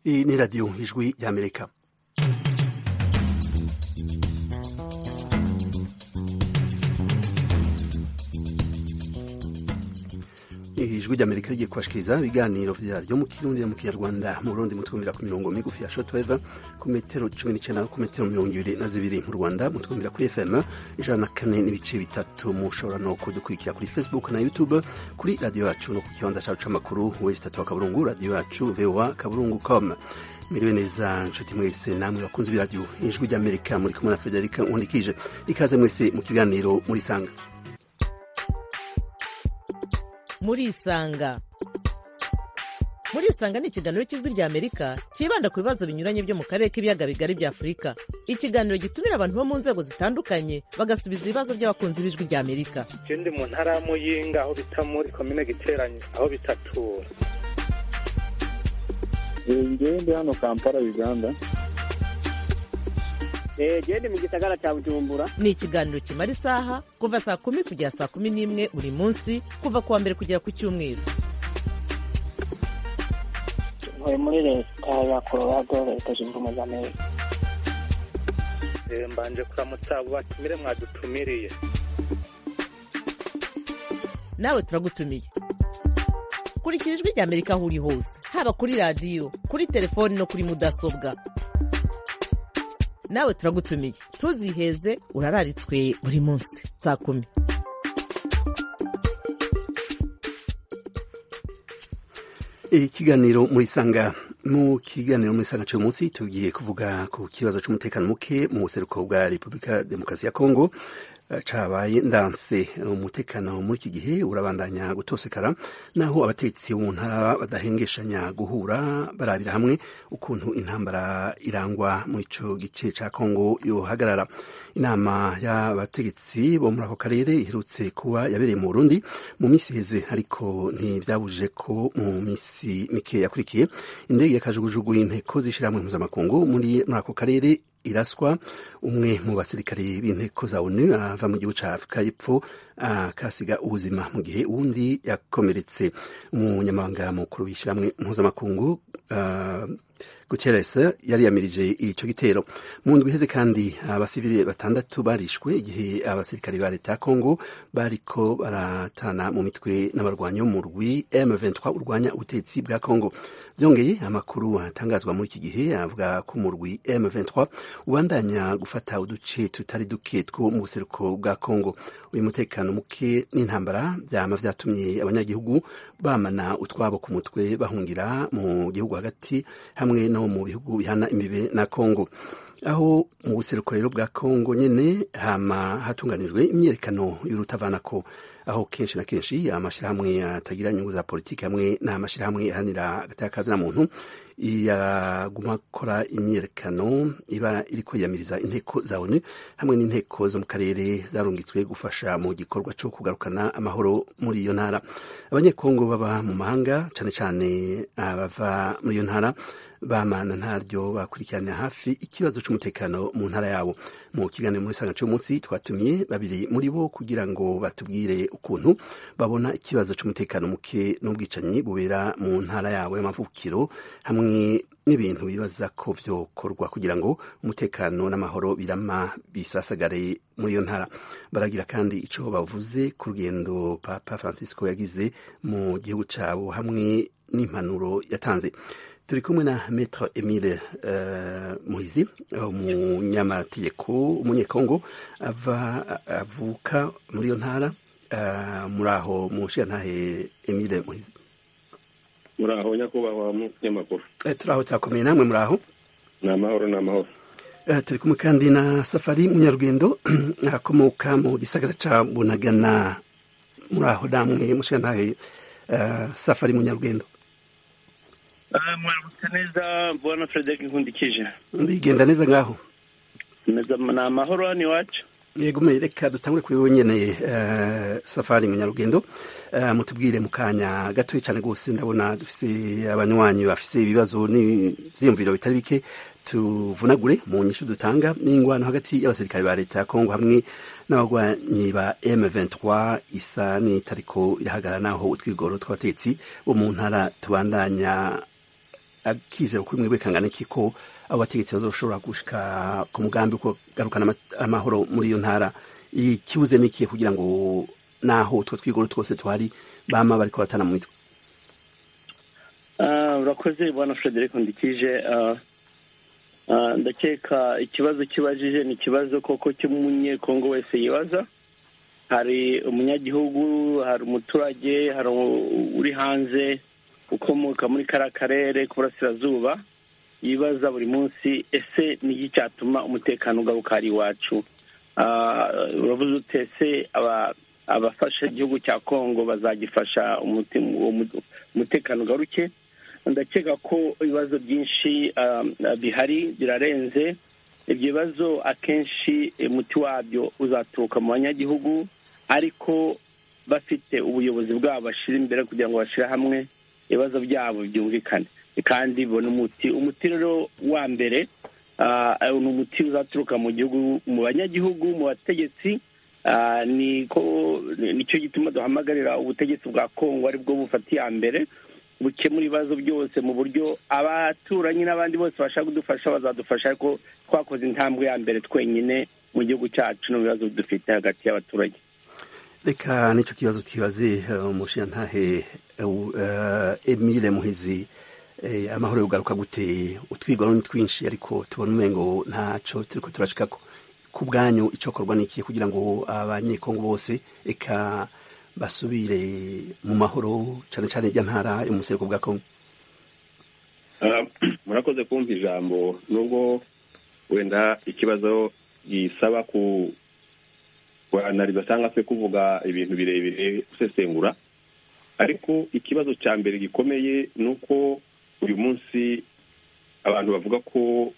Iyi ni radiyo ijwi y'amerika ijwi ry'amerika rigiye kubashikiriza ibiganiro byaryo mu kirundi na mu kinyarwanda mu rundi mutwumvira ku mirongo migufi ya shotweva ku metero cumi n'icyenda ku metero mirongo ibiri na zibiri mu rwanda mutwumvira kuri fm ijana na kane n'ibice bitatu mushobora no kudukurikira kuri facebook na youtube kuri radiyo yacu no ku kibanza cyacu cy'amakuru wesi tatu wa kaburungu radiyo yacu voa kaburungu com miriwe neza nshuti mwese namwe bakunze ibiradiyo ijwi ry'amerika muri kumwe na federika nkundikije ikaze mwese mu kiganiro muri sanga murisanga murisanga ni ikiganiro cy'ijwi ry'amerika cyibanda ku bibazo binyuranye byo mu karere k'ibiyaga bigari bya afurika ikiganiro gitumira abantu bo mu nzego zitandukanye bagasubiza ibibazo by'abakunzi b'ijwi ry'amerika ikindi mu ntara ya muyinga aho bita muri komine giteranye aho bitatura ngende hano kampala uganda genda mu gisagara cya bujumbura ni ikiganiro kimara isaha kuva saa kumi kugera saa kumi n'imwe buri munsi kuva ku wa mbere kugera ku cyumweru muri muri leta ya colorado leta zunze ubumwe za amerika mbanje kuramutsa abo batumire mwadutumiriye nawe turagutumiye kurikira ijwi ry'amerika aho uri hose haba kuri radiyo kuri telefoni no kuri mudasobwa nawe turagutumiye ntuziheze urararitswe buri munsi saa kumi ikiganiro muri sanga mu kiganiro muri sanga cy'uyu munsi tugiye kuvuga ku kibazo cy'umutekano muke mu buseruko bwa repubulika demokarasi ya kongo cabaye ndanse umutekano muri iki gihe urabandanya gutosekara naho abatetsi mu ntara badahengeshanya guhura barabira hamwe ukuntu intambara irangwa muri ico gice ca kongo yohagarara inama y'abategetsi bo muri ako karere iherutse kuba yabereye mu burundi mu minsi iheze ariko ntibyabujije ko mu minsi mike yakurikiye indege yakajugujugu y'inteko z'ishyirahamwe mpuzamakungu muri ako karere iraswa umwe mu basirikare b'inteko za onu ava mu gihugu cya afurika y'epfo akasiga ubuzima mu gihe uwundi yakomeretse umunyamabanga mukuru w'ishyirahamwe mpuzamakungu guterese yariyamirije icyo gitero mu ndwi iheze kandi abasivili batandatu barishwe igihe abasirikare ba leta ya kongo bariko baratana mu mitwe n'abarwanyi bo mu rwi M23 urwanya ubutegetsi bwa kongo byongeye amakuru atangazwa muri iki gihe avuga ko mu rwi M23 ubandanya gufata uduce tutari duke two mu buseruko bwa kongo uyu mutekano muke n'intambara byama vyatumye abanyagihugu bamana utwabo ku mutwe bahungira mu gihugu hagati hamwe no mu bihugu bihana imbibe na Kongo aho mu buseruko rero bwa Kongo nyene hama hatunganijwe imyerekano y'urutavanako aho kenshi na kenshi amashirahamwe atagira inyungu za politiki hamwe n'amashirahamwe ahanira agatakazi na muntu yaguma akora imyerekano iba iri kwiyamiriza inteko za ONU hamwe n'inteko zo mu karere zarungitswe gufasha mu gikorwa cyo kugarukana amahoro muri iyo ntara abanyekongo baba mu mahanga cyane cyane abava muri iyo ntara bamana ntaryo bakurikirana hafi ikibazo cy'umutekano mu ntara yabo mu kiganiro muri sanga munsi twatumye babiri muri bo kugira ngo batubwire ukuntu babona ikibazo cy'umutekano muke n'ubwicanyi bubera mu ntara yabo y'amavukiro hamwe n'ibintu bibaza ko byokorwa kugira ngo umutekano n'amahoro birama bisasagare muri iyo ntara baragira kandi icyo bavuze ku rugendo papa francisco yagize mu gihugu cyabo hamwe n'impanuro yatanze turi kumwe na metero emile muhizi umunyamategeko umunyekongo avuka muri iyo ntara muri aho mushirantahe emile muhizi muri aho nyakubahwa munyamakuru turi aho turakomeye namwe muri aho ni amahoro ni amahoro turi kumwe kandi na safari munyarugendo akomoka mu gisagara cya bunagana muri aho namwe mushirantahe safari munyarugendo mwaramutse neza mbona frederic nkundikije bigenda neza ngaho ni amahoro hano iwacu yego reka dutangure kuri wowe nyine safari munyarugendo mutubwire mu kanya gatoya cyane rwose ndabona dufite abanywanyi bafite ibibazo n'ibyiyumviro bitari bike tuvunagure mu nyinshi dutanga n'ingwano hagati y'abasirikare ba leta ya kongo hamwe n'abagwanyi ba M23 isa n'itariko irahagarara naho utwigoro tw'abatetsi bo mu ntara tubandanya akizero kuri mwebwe kangana iki ko abo bategetsi bazoshobora gushika ku mugambi wo kugarukana ama- amahoro muri iyo ntara ikibuze n'ikihe kugira ngo naho utwo twigoro twose tuhari bama bariko batana mu mitwe Ah, urakoze bwana frederic ndikije Ah, ah, ndakeka ikibazo kibajije ni ikibazo koko cy'umunyekongo wese yibaza hari umunyagihugu hari umuturage hari u- uri hanze ukomoka muri kariya karere k'uburasirazuba yibaza buri munsi ese ni iki cyatuma umutekano ugaruka ari iwacu Ah, uravuze ute ese aba- abafasha igihugu cya kongo bazagifasha umuti- uwo mu- umutekano ugaruke ndakeka ko ibibazo byinshi ah, bihari birarenze ibyo bibazo akenshi umuti wabyo uzaturuka mu banyagihugu ariko bafite ubuyobozi bwabo bashyira imbere kugira ngo bashyire hamwe ibibazo byabo byumvikane kandi bibone umuti umuti rero wa mbere ah, ni umuti uzaturuka mu gihugu mu banyagihugu mu bategetsi ah, ni ko ni- nicyo gituma duhamagarira ubutegetsi bwa kongo aribwo bufata iya mbere bukemura ibibazo byose mu buryo abaturanyi n'abandi bose bashaka kudufasha bazadufasha ariko twakoze intambwe ya mbere twenyine mu gihugu cyacu no mu bibazo dufite hagati y'abaturage reka nicyo kibazo twibaze eh, umushinantahe eh, u- eh, emile muhizi eh, amahoro yogaruka gute utwigoro ni twinshi ariko tubona umengo ntaco turiko turashikako ku bwanyu icokorwa ni ikihe kugira ngo abanyekongo bose eka basubire mu mahoro cane cane irya ntara yo mu buseruko bwa kongo Ah, murakoze kumva ijambo nubwo wenda ikibazo gisaba ku kuanaliza cyangwa se kuvuga ibintu birebire gusesengura ariko ikibazo cya mbere gikomeye ni uko uyu munsi abantu bavuga ko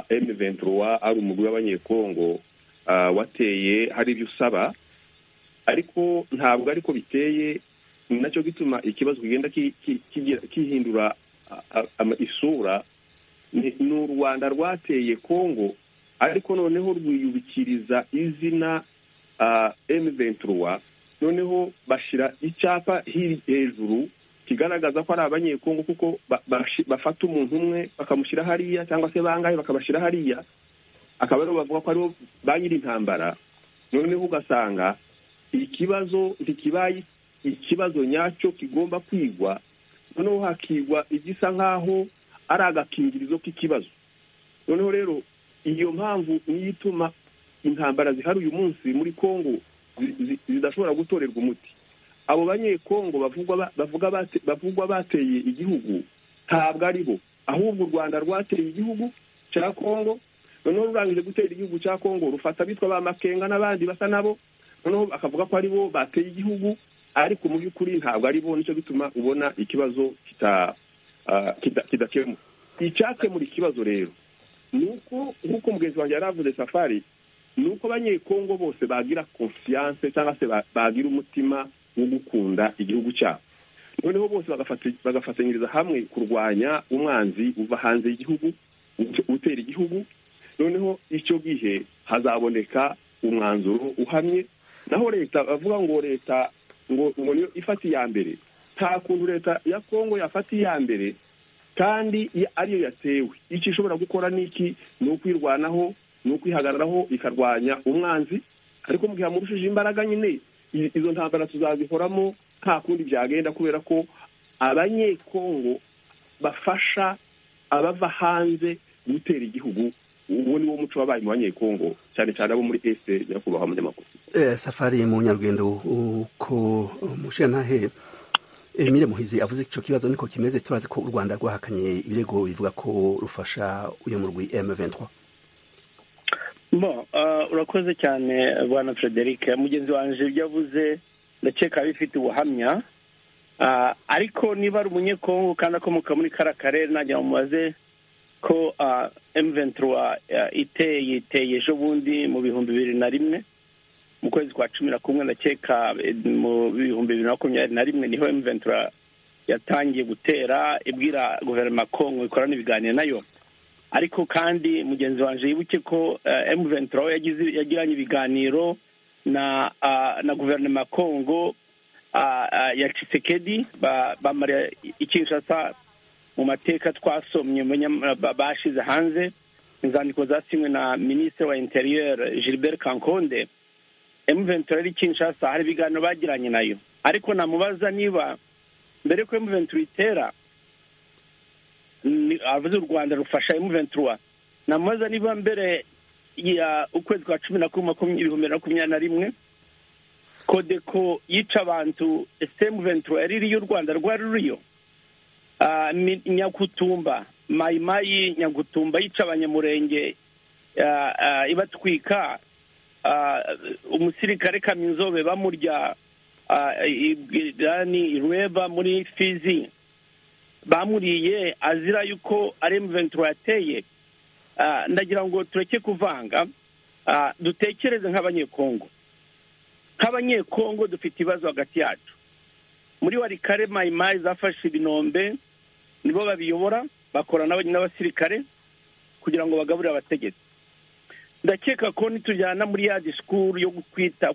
m ventura ari umugwi w'abanyekongo ah, wateye hari ibyo usaba ariko ntabwo ariko biteye ni nacyo gituma ikibazo kigenda ki- ki- kigira- kihindura a- a- ama- isura ni ni u rwanda rwateye kongo ariko noneho rwiyubikiriza izina m ventura noneho bashyira icyapa hiri hejuru kigaragaza ko ari abanyekongo kuko ba- bashi- bafata umuntu umwe bakamushyira hariya cyangwa se bangahe bakabashyira hariya akaba aribo bavuga ko aribo ba nyir'intambara noneho ugasanga ikibazo ntikibaye ikibazo nyacyo kigomba kwigwa noneho hakigwa igisa nk'aho ari agakingirizo k'ikibazo noneho rero iyo mpamvu niyo ituma intambara zihari uyu munsi muri kongo zi- zi- zidashobora gutorerwa umuti abo banyekongo bavugwa ba- bavuga bate- bavugwa bateye igihugu ntabwo aribo ahubwo u rwanda rwateye igihugu cya kongo noneho rurangije gutera igihugu cya kongo rufata bitwa ba makenga n'abandi basa nabo noneho bakavuga ko aribo bateye igihugu ariko mu by'ukuri ntabwo aribo nicyo bituma ubona ikibazo kita ah, kita- kidakemura icyakemura ikibazo rero ni uko nk'uko mugenzi wanjye yari avuze safari ni uko abanyekongo bose bagira konfiyanse cyangwa se ba- bagira umutima wo gukunda igihugu cyabo noneho bose bagafati- bagafatanyiriza hamwe kurwanya umwanzi uva hanze y'igihugu ut- utera igihugu noneho icyo gihe hazaboneka umwanzuro uhamye naho leta bavuga ngo leta ngo ngo niyo ifata iya mbere nta kuntu leta ya kongo yafata iya mbere kandi ya- ariyo yatewe icyo ishobora gukora ni iki ni ukwirwanaho ni ukwihagararaho ikarwanya umwanzi ariko mu gihe amurushije imbaraga nyine i- izo ntambara tuzazihoramo nta kundi byagenda kubera ko abanyekongo bafasha abava hanze gutera igihugu uwo ni wo muco wabaye mu banyekongo cyane cyane abo muri este nyakubahwa munyamakuru Eh, safari mu nyarugendo uko umushinantahe emile muhizi avuze icyo kibazo niko kimeze turazi ko u rwanda rwahakanye ibirego bivuga ko rufasha uyu murwi m23 bo ah, urakoze cyane bwana frederic mugenzi wanjye ibyo avuze ndakeka abifite ubuhamya Ah, ariko niba ari umunyekongo kandi akomoka muri kara karere najya mubaze ko emuventura iteye yiteye ejo bundi mu bihumbi bibiri na rimwe mu kwezi kwa cumi na kumwe ndakeka eh, mu bihumbi bibiri na makumyabiri na rimwe niho emuventura yatangiye gutera ibwira guverinoma ya kongo ikorana ibiganiro nayo ariko kandi mugenzi wanjye yibuke ko emu ventura yagiranye ibiganiro na ah, na guverinoma ya kongo ah, ah, ya Tshisekedi ba- bamara i- i Kinshasa mu mateka twasomye bashize hanze inzandiko zasinywe na minisitiri wa interiyeri gilbert kankonde emuventura ari kinshasa hari ibiganiro bagiranye nayo ariko namubaza niba mbere ko emuventura itera avuze u rwanda rufasha emuventura namubaza niba mbere ya ukwezi kwa cumi na kumwe ibihumbi na makumyabiri na rimwe kodeko yica abantu emuventura yari iriyo u rwanda rwari ruriyo nyagutumba mayimayi nyagutumba yica abanyamurenge ibatwika umusirikare kaminzobe bamurya irweba muri fizi bamuriye azira yuko ari emuventura yateye ndagira ngo tureke kuvanga dutekereze nk'abanyekongo nk'abanyekongo dufite ibibazo hagati yacu muri warikare mayimayi zafashe ibinombe nibo babiyobora bakorana n'abasirikare kugira ngo bagaburire abategetsi ndakeka ko nitujyana muri ya disikuru yo kwita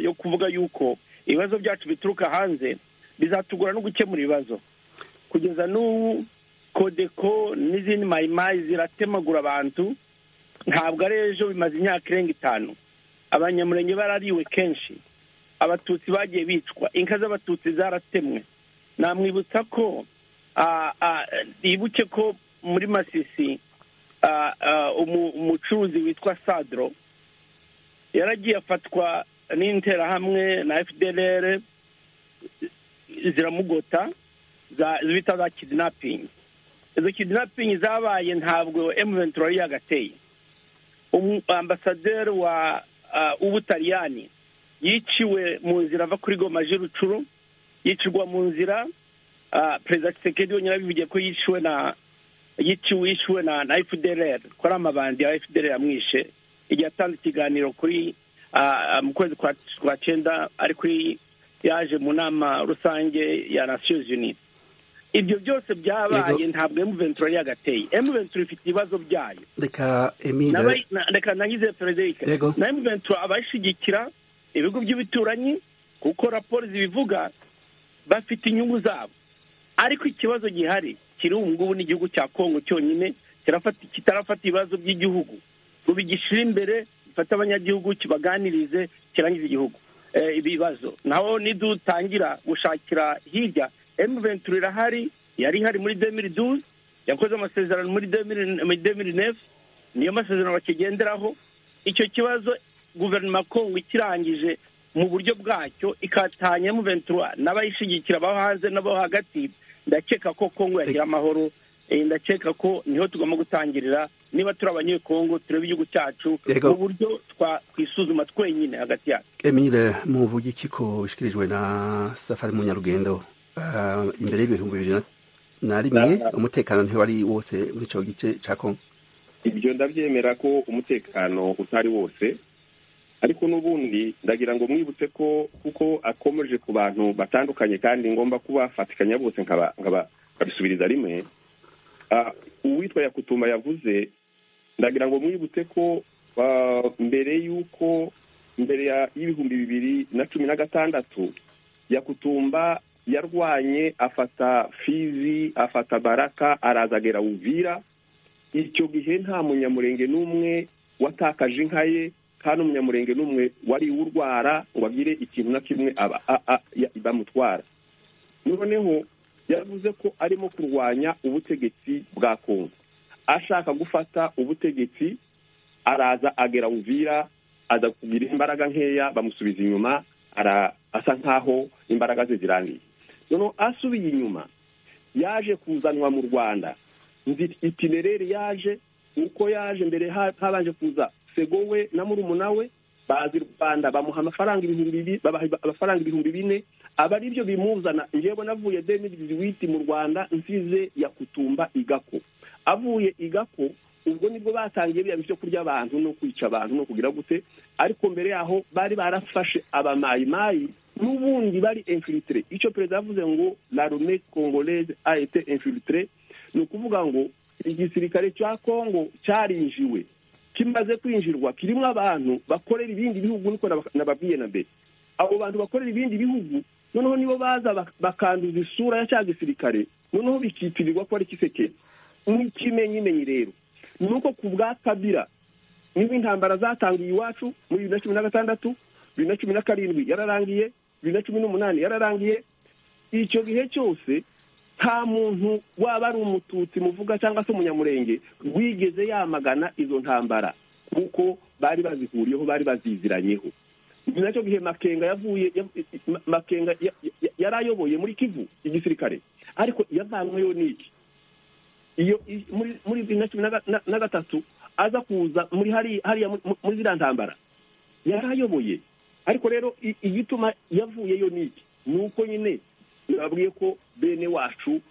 yo kuvuga yuko ibibazo byacu bituruka hanze bizatugora no gukemura ibibazo kugeza n'ubu kodeko n'izindi mayimayi ziratemagura abantu ntabwo ari ejo bimaze imyaka irenga itanu abanyamurenge barariwe kenshi abatutsi bagiye bicwa inka z'abatutsi zaratemwe namwibutsa ko yibuke ko muri masisi umucuruzi witwa sadro yaragiye afatwa n'interahamwe na fdr ziramugota zibita za kidinapingi izo kidinapingi zabaye ntabwo emuventura yari yagateye ambasaderi wa ubutaliyani yiciwe mu nzira ava kuri goma rucuru yicirwa mu nzira perezida kisekedi yonyine abivugiye ko yiciwe na yiciwe yishyuwe na fdr ko ari amabandi ya fdr yamwishe igihe atanze ikiganiro kuri mu kwezi kwa cyenda ari kuri yaje mu nama rusange ya nasiyo zuni ibyo byose byabaye ntabwo emuventura yari yagateye emuventura ifite ibibazo byayo reka nangize frederic na emuventura abayishyigikira ibigo by'ibituranyi kuko raporo zibivuga bafite inyungu zabo ariko ikibazo gihari kiri ubu ngubu n'igihugu cya kongo cyonyine kitarafata ibibazo by'igihugu ngo bigishyire imbere gifate abanyagihugu kibaganirize kirangize igihugu ibibazo naho nidutangira gushakira hirya emuventura irahari yari ihari muri demiri duze yakoze amasezerano muri demiri nefu niyo masezerano bakigenderaho icyo kibazo guverinoma kongo ikirangije mu buryo bwacyo ikatanya emuventura n'abayishyigikira abo hanze n'abo hagati ndakeka ko kongo yagira amahoro ndakeka ko niho tugomba gutangirira niba turi abanyekongo turebe igihugu cyacu mu buryo twisuzuma twenyine hagati yacu emile muvuge iki ko bishyikirijwe na safari munyarugendo imbere y'ibihumbi bibiri na rimwe umutekano ntiwari wose muri icyo gice cya kongo ibyo ndabyemera ko umutekano utari wose ariko n'ubundi ndagira ngo mwibutse ko kuko akomeje ku bantu batandukanye kandi ngomba kubafatikanya bose nkabisubiriza rimwe uwitwa yakutuma yavuze ndagira ngo mwibutse ko mbere y'uko mbere y'ibihumbi bibiri na cumi na gatandatu yakutumba yarwanye afata fizi afata baraka araza agera uvira icyo gihe nta munyamurenge n'umwe watakaje inka ye kandi umunyamurenge n'umwe wari urwara ngo agire ikintu na kimwe bamutwara noneho yavuze ko arimo kurwanya ubutegetsi bwa kongo ashaka gufata ubutegetsi araza agera uvira aza kugira imbaraga nkeya bamusubiza inyuma asa nkaho imbaraga ze zirangiye noneho asubiye inyuma yaje kuzanwa mu rwanda itinereri yaje uko yaje mbere habanje kuza segowe na murumuna we bazi u rwanda bamuha amafaranga ibihumbi bine aba ari byo bimuzana njyewe navuye demirizi witi mu rwanda nsize yakutumba igako avuye igako ubwo nibwo batangiye biba byo kurya abantu no kwica abantu no kugira gute ariko mbere yaho bari barafashe abamayimayi n'ubundi bari infiltre icyo perezida yavuze ngo la rume congolaise a été infiltre ni ukuvuga ngo igisirikare cya congo cyarinjiwe kimaze kwinjirwa kirimo abantu bakorera ibindi bihugu niko nababwiye na mbere abo bantu bakorera ibindi bihugu noneho nibo baza bakanduza isura ya cya gisirikare noneho bikitirirwa ko ari kiseke ikimenyimenyi rero ni uko ku bwa kabira niba intambara zatangiye iwacu muri bibiri na cumi na gatandatu bibiri na cumi na karindwi yararangiye bibiri na cumi n'umunani yararangiye icyo gihe cyose nta muntu waba ari umututsi muvuga cyangwa se umunyamurenge wigeze yamagana izo ntambara kuko bari bazihuriyeho bari baziziranye ni nacyo gihe makenga yavuye makenga yari ayoboye muri kivu igisirikare ariko yavanyweyo n'iki iyo muri bibiri na cumi na gatatu aza kuza muri hariya muri ziriya ntambara yari ayoboye ariko rero igituma yavuyeyo n'iki ni uko nyine babwiye ko bene wacu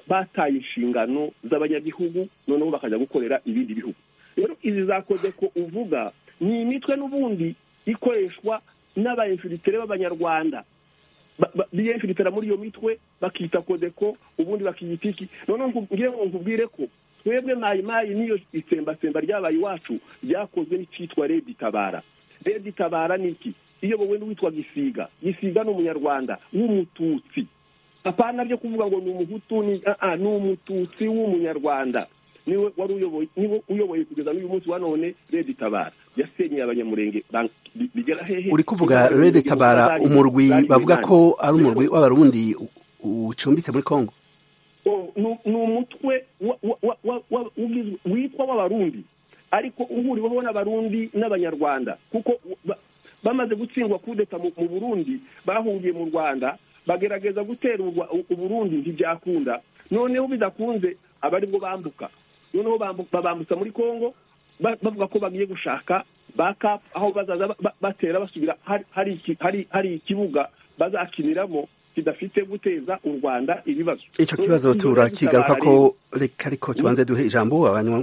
bataye inshingano z'abanyagihugu noneho bakajya gukorera ibindi bihugu rero izi zakoze ko uvuga ni imitwe n'ubundi ikoreshwa n'abayemfiritere b'abanyarwanda biyemfiritera muri iyo mitwe bakita kodeko ubundi bakiyita iki noneho nkubwire ko twebwe mayi mayi n'iyo itsembatsemba ryabaye iwacu ryakozwe n'icyitwa redi tabara redi tabara ni iki iyobowe n'uwitwa gisiga gisiga ni umunyarwanda w'umututsi apana byo kuvuga ngo ni umuhutu ni ni umututsi w'umunyarwanda niwe wari uyoboye niwe uyoboye kugeza n'uyu munsi wa none redi tabara yasenyeye abanyamurenge bigera hehe uri kuvuga redi tabara umurwi bavuga ko ari umurwi w'abarundi ucumbitse muri kongo ni umutwe witwa w'abarundi ariko uhuriweho n'abarundi n'abanyarwanda kuko bamaze gutsindwa kudeta mu burundi bahungiye mu rwanda bagerageza gutera uburundi ntibyakunda noneho bidakunze aba aribwo bambuka noneho babambutsa muri congo bavuga ko bagiye gushaka bakapu aho bazaza batera basubira hari ikibuga bazakiniramo kidafite guteza u rwanda ibibazo icyo kibazo turakigaruka ko reka ariko tubanze duhe ijambo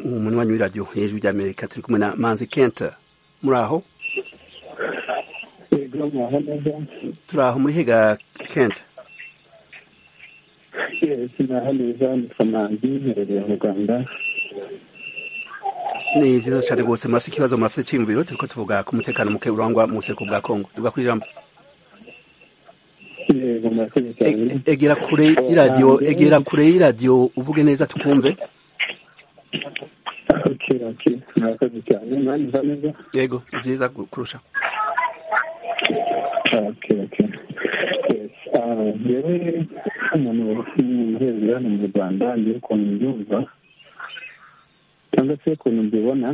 umunywanyi w'iradiyo hejuru ry'amerika turi kumwe na manzi kenta muri aho turi aho muri higa kenta sinaho neza ni kamanzi mperereye mu rwanda ni byiza cyane rwose murafite ikibazo murafite icyiyumviro turi ko tuvuga ku mutekano muke urangwa mu buseko bwa kongo tuvuga ku ijambo egera kure y'iradiyo egera kure y'iradiyo uvuge neza tukumve yego byiza kurusha rero umuntu w'umuhereza hano mu rwanda ngira ukuntu mbyumva cyangwa se ukuntu mbibona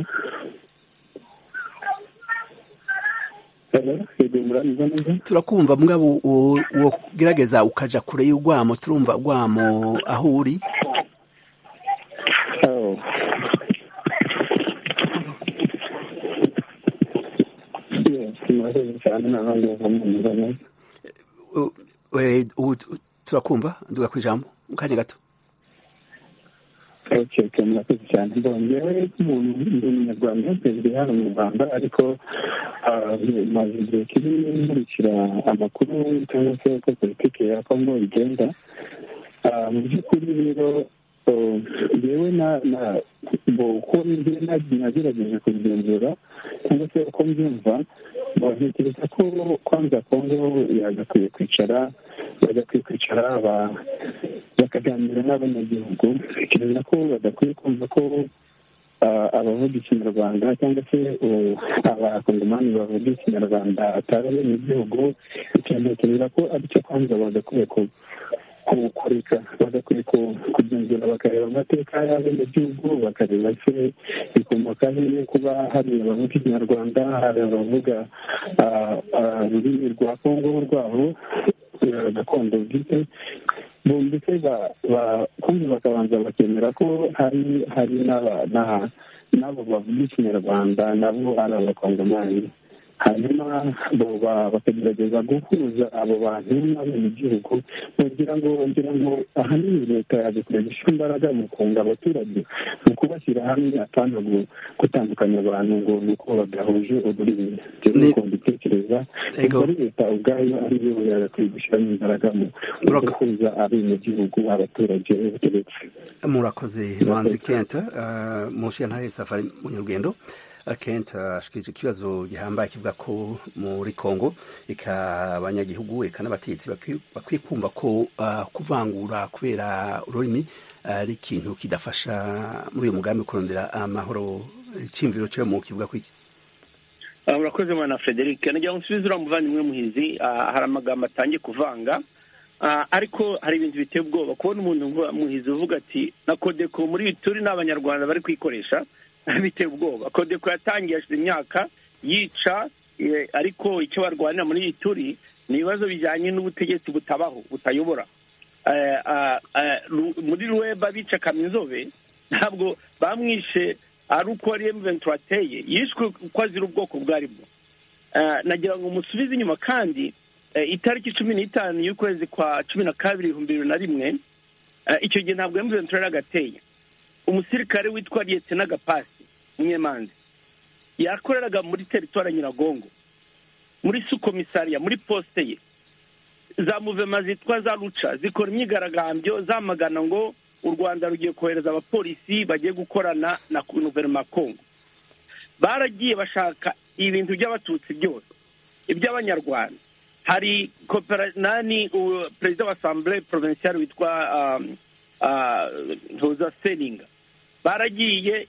turakumva mugabo wogerageza ukaja kure y'urwamo turumva urwamo aho uri turakumva nduga ku ijambo mu kanya gato murakoze cyane mbongewe nk'umuntu ndi umunyarwanda perezida hano mu rwanda ariko maze igihe kinini nkurikira amakuru cyangwa se uko politiki ya kongo igenda mu by'ukuri rero yewe uko nagerageje kubigenzura cyangwa se uko mbyumva ntekereza ko kwanza kongo yagakwiye kwicara bagakwiye kwicara bakaganira n'abanyagihugu ntekereza ko badakwiye kumva ko abavuga ikinyarwanda cyangwa se abakongomani bavuga ikinyarwanda atari abenegihugu ntekereza ko aricyo kwanza bagakwiye kureka bagakwiye kugenzura bakareba amateka y'abenegihugu bakareba se bikomoka hehe kuba hari abavuga ikinyarwanda hari abavuga ururimi rwa kongo rwabo gakondo bwite bumvise kumva bakabanza bakemera ko hari hari n'abo bavuga ikinyarwanda nabo ari abakongomani hanyuma bakagerageza guhuza abo bantu n'abenegihugu kugira ngo ngira ngo ahanini leta yagakwiye gushyira imbaraga mu kunga abaturage mu kubashyira hamwe atana gutandukanya abantu ngo ni uko badahuje ururimi rero mbitekereza muri leta ubwayo ariyo yagakwiye gushyiramo imbaraga mu guhuza abenegihugu abaturage murakoze manzi kenta mushi ntahe safari mu nyarugendo kent ashikirije ikibazo gihambaye kivuga ko muri kongo reka abanyagihugu reka n'abategetsi bakwiye kumva ko ah, kuvangura kubera ururimi ari ikintu kidafasha muri uyu mugambi wo kurondera amahoro icyiyumviro cyo mu kivuga ku iki Ah, murakoze mwana frederic nagira ngo nsubize uriya muvandimwe muhizi ah, hari amagambo atangiye kuvanga Ah, ariko hari ibintu biteye ubwoba kubona umuntu ngo- muhizi uvuga ati na kodeko muri iyi turi n'abanyarwanda bari kwikoresha biteye ubwoba kodeko yatangiye hashize imyaka yica eh, ariko icyo barwanira muri iyi turi ni ibibazo bijyanye n'ubutegetsi butabaho butayobora Eh, ah, eh, Ru- muri ruweba bica kaminzobe ntabwo bamwishe ari uko ari emuventi wateye yishwe uko azira ubwoko bwarimo Eh, nagira ngo musubize inyuma kandi eh, itariki cumi n'itanu y'ukwezi kwa cumi na kabiri ibihumbi bibiri na rimwe eh, icyo gihe ntabwo emuventi yari agateye umusirikare witwa liyetena gapasi munyemanzi yakoreraga muri teritwari ya nyiragongo muri sukomisariya muri posite ye za muvema zitwa za ruca zikora imyigaragambyo zamagana ngo u rwanda rugiye kohereza abapolisi bagiye gukorana na guverinoma ya kongo baragiye bashaka ibintu by'abatutsi byose iby'abanyarwanda hari kopera nani u- perezida wa asambule provinciale witwa um, ah, ntuza seninga baragiye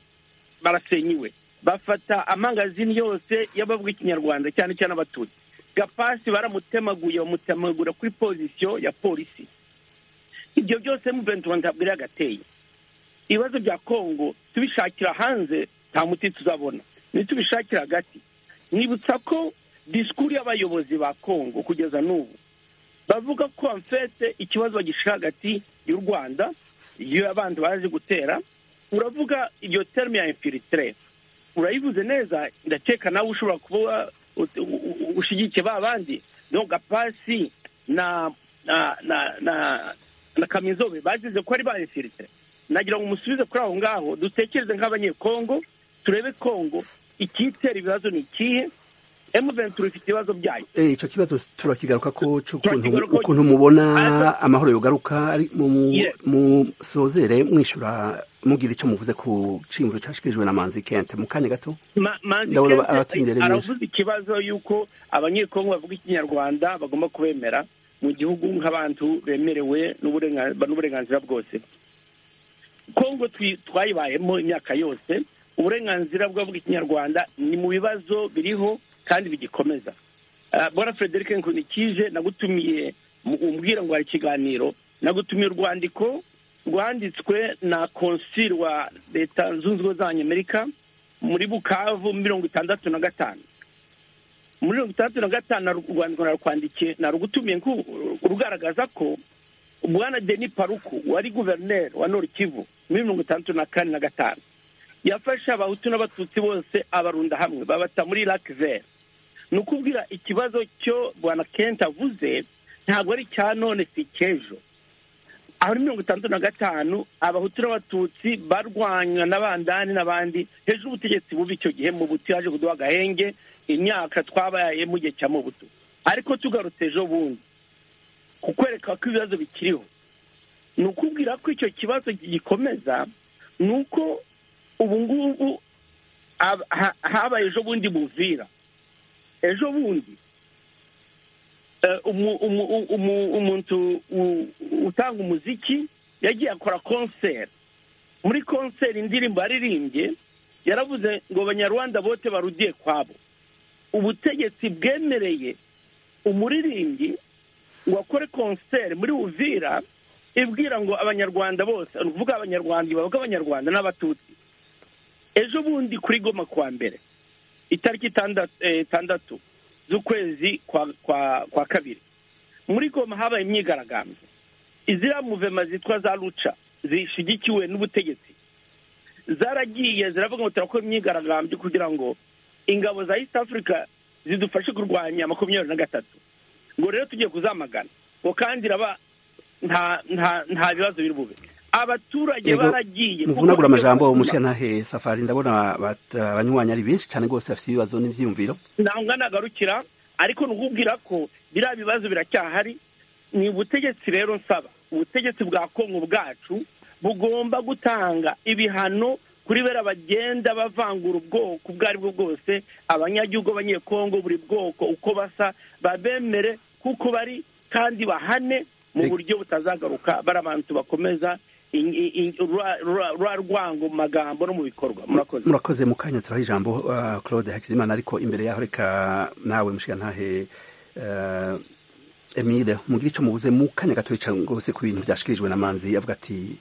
barasenya iwe bafata amangazini yose y'abavuga ikinyarwanda cyane cyane abatutsi gapasi baramutemaguye bamutemagura kuri pozisiyo ya polisi ibyo byose muventi ntabwo yari yagateye ibibazo bya kongo tubishakira hanze nta muti tuzabona nitubishakira hagati nibutsa ko disikuru y'abayobozi ba kongo kugeza n'ubu bavuga ko amfete ikibazo bagishira hagati y'u rwanda y'abandi bazi gutera uravuga iryo terme ya infilitire urayivuze neza ndakeka nawe ushobora kuba ut- u- u- ushyigikiye ba bandi no gapasi na na na na na kamizobe bagize ko ari ba infilitire nagira ngo umusubize kuri aho ngaho dutekereze nk'abanyekongo turebe kongo ikitera ibibazo ni ikihe emuventuri ifite ibibazo byayo Eh, ico kibazo turakigaruka ko c'ukuntu- Turakigaruka- ukuntu mubona Ariko- amahoro yogaruka ari mu- mu- Yeah. musozere mwishura mugira ico muvuze ku ciyumviro cashikirijwe na manzi kent mu kanya gato Ma- Manzi Ndabona Kenzo abatumiye ari benshi. aravuze ikibazo y'uko abanyekongo bavuga ikinyarwanda bagomba kubemera mu gihugu nk'abantu bemerewe n'uburenga- n'uburenganzira bwose kongo twi- twayibayemo imyaka yose uburenganzira bw'abavuga ikinyarwanda ni mu bibazo biriho kandi bigikomeza Ah, bwana frederic nkunikije nagutumiye mu- umbwira ngo hari ikiganiro nagutumiye urwandiko rwanditswe na konsili wa leta zunze ubumwe z'abanyamerika muri bukavu mirongo itandatu na gatanu muri mirongo itandatu na gatanu naru- urwandiko narukwandikiye narugutumiye nku- rugaragaza ko bwana deni paruku wari guverineri wa nord kivu muri mirongo itandatu na kane na gatanu yafashe abahutu n'abatutsi bose abarunda hamwe babata muri lac vert ni ukubwira ikibazo cyo bwana kent avuze ntabwo ari icya none si icy'ejo aho ni mirongo itandatu na gatanu abahutu n'abatutsi barwanywa n'abandani n'abandi hejuru y'ubutegetsi bubi icyo gihe mu buti yaje kuduha agahenge imyaka twabaye mu gihe cya mubutu ariko tugarutse ejo bundi kukwereka ko ibibazo bikiriho ni ukubwira ko icyo kibazo gikomeza ni uko ubu ngubu ab- ha- habaye ejo bundi buvira ejo bundi eh, umu- umu- umu- umu- umuntu u- utanga umuziki yagiye akora konseri muri konseri indirimbo yaririmbye yaravuze ngo abanyarwanda bote barudiye kwabo ubutegetsi bwemereye umuririmbyi ngo akore konseri muri uvira ibwira ngo abanyarwanda bose ni ukuvuga abanyarwanda bavuga abanyarwanda n'abatutsi ejo bundi kuri goma kuwa mbere itariki itandatu eh, itandatu z'ukwezi kwa kwa kwa kabiri muri goma habaye imyigaragambyo iziriya muvema zitwa za ruca zishyigikiwe n'ubutegetsi zaragiye ziravuga ngo turakora imyigaragambyo kugira ngo ingabo za east africa zidufashe kurwanya makumyabiri na gatatu ngo rero tugiye kuzamagana ngo kandi iraba nta nta nta bibazo biri bube abaturage Yego, baragiye muvunagura amajambo Kuko- umushika ntahe safari ndabona bat- abanywanyi ari benshi cane rwose bafise ibibazo n'ivyiyumviro ntabwo nagarukira ariko ni ukubwira ko biriya bibazo biracyahari ni ubutegetsi rero nsaba ubutegetsi bwa kongo bwacu bugomba gutanga ibihano kuri bera bagenda bavangura ubwoko ubwo ari bwo bwose abanyagihugu abanyekongo buri bwoko uko basa babemere kuko bari kandi bahane mu buryo butazagaruka barabantu bakomeza rwa rwango mu magambo no mu bikorwa murakoze murakoze mu kanya turaha ijambo claude hakizimana ariko imbere yaho reka nawe mushyira ntahe emile mugire icyo mubuze mu kanya gato rwose ku bintu byashikirijwe n'amanzi avuga ati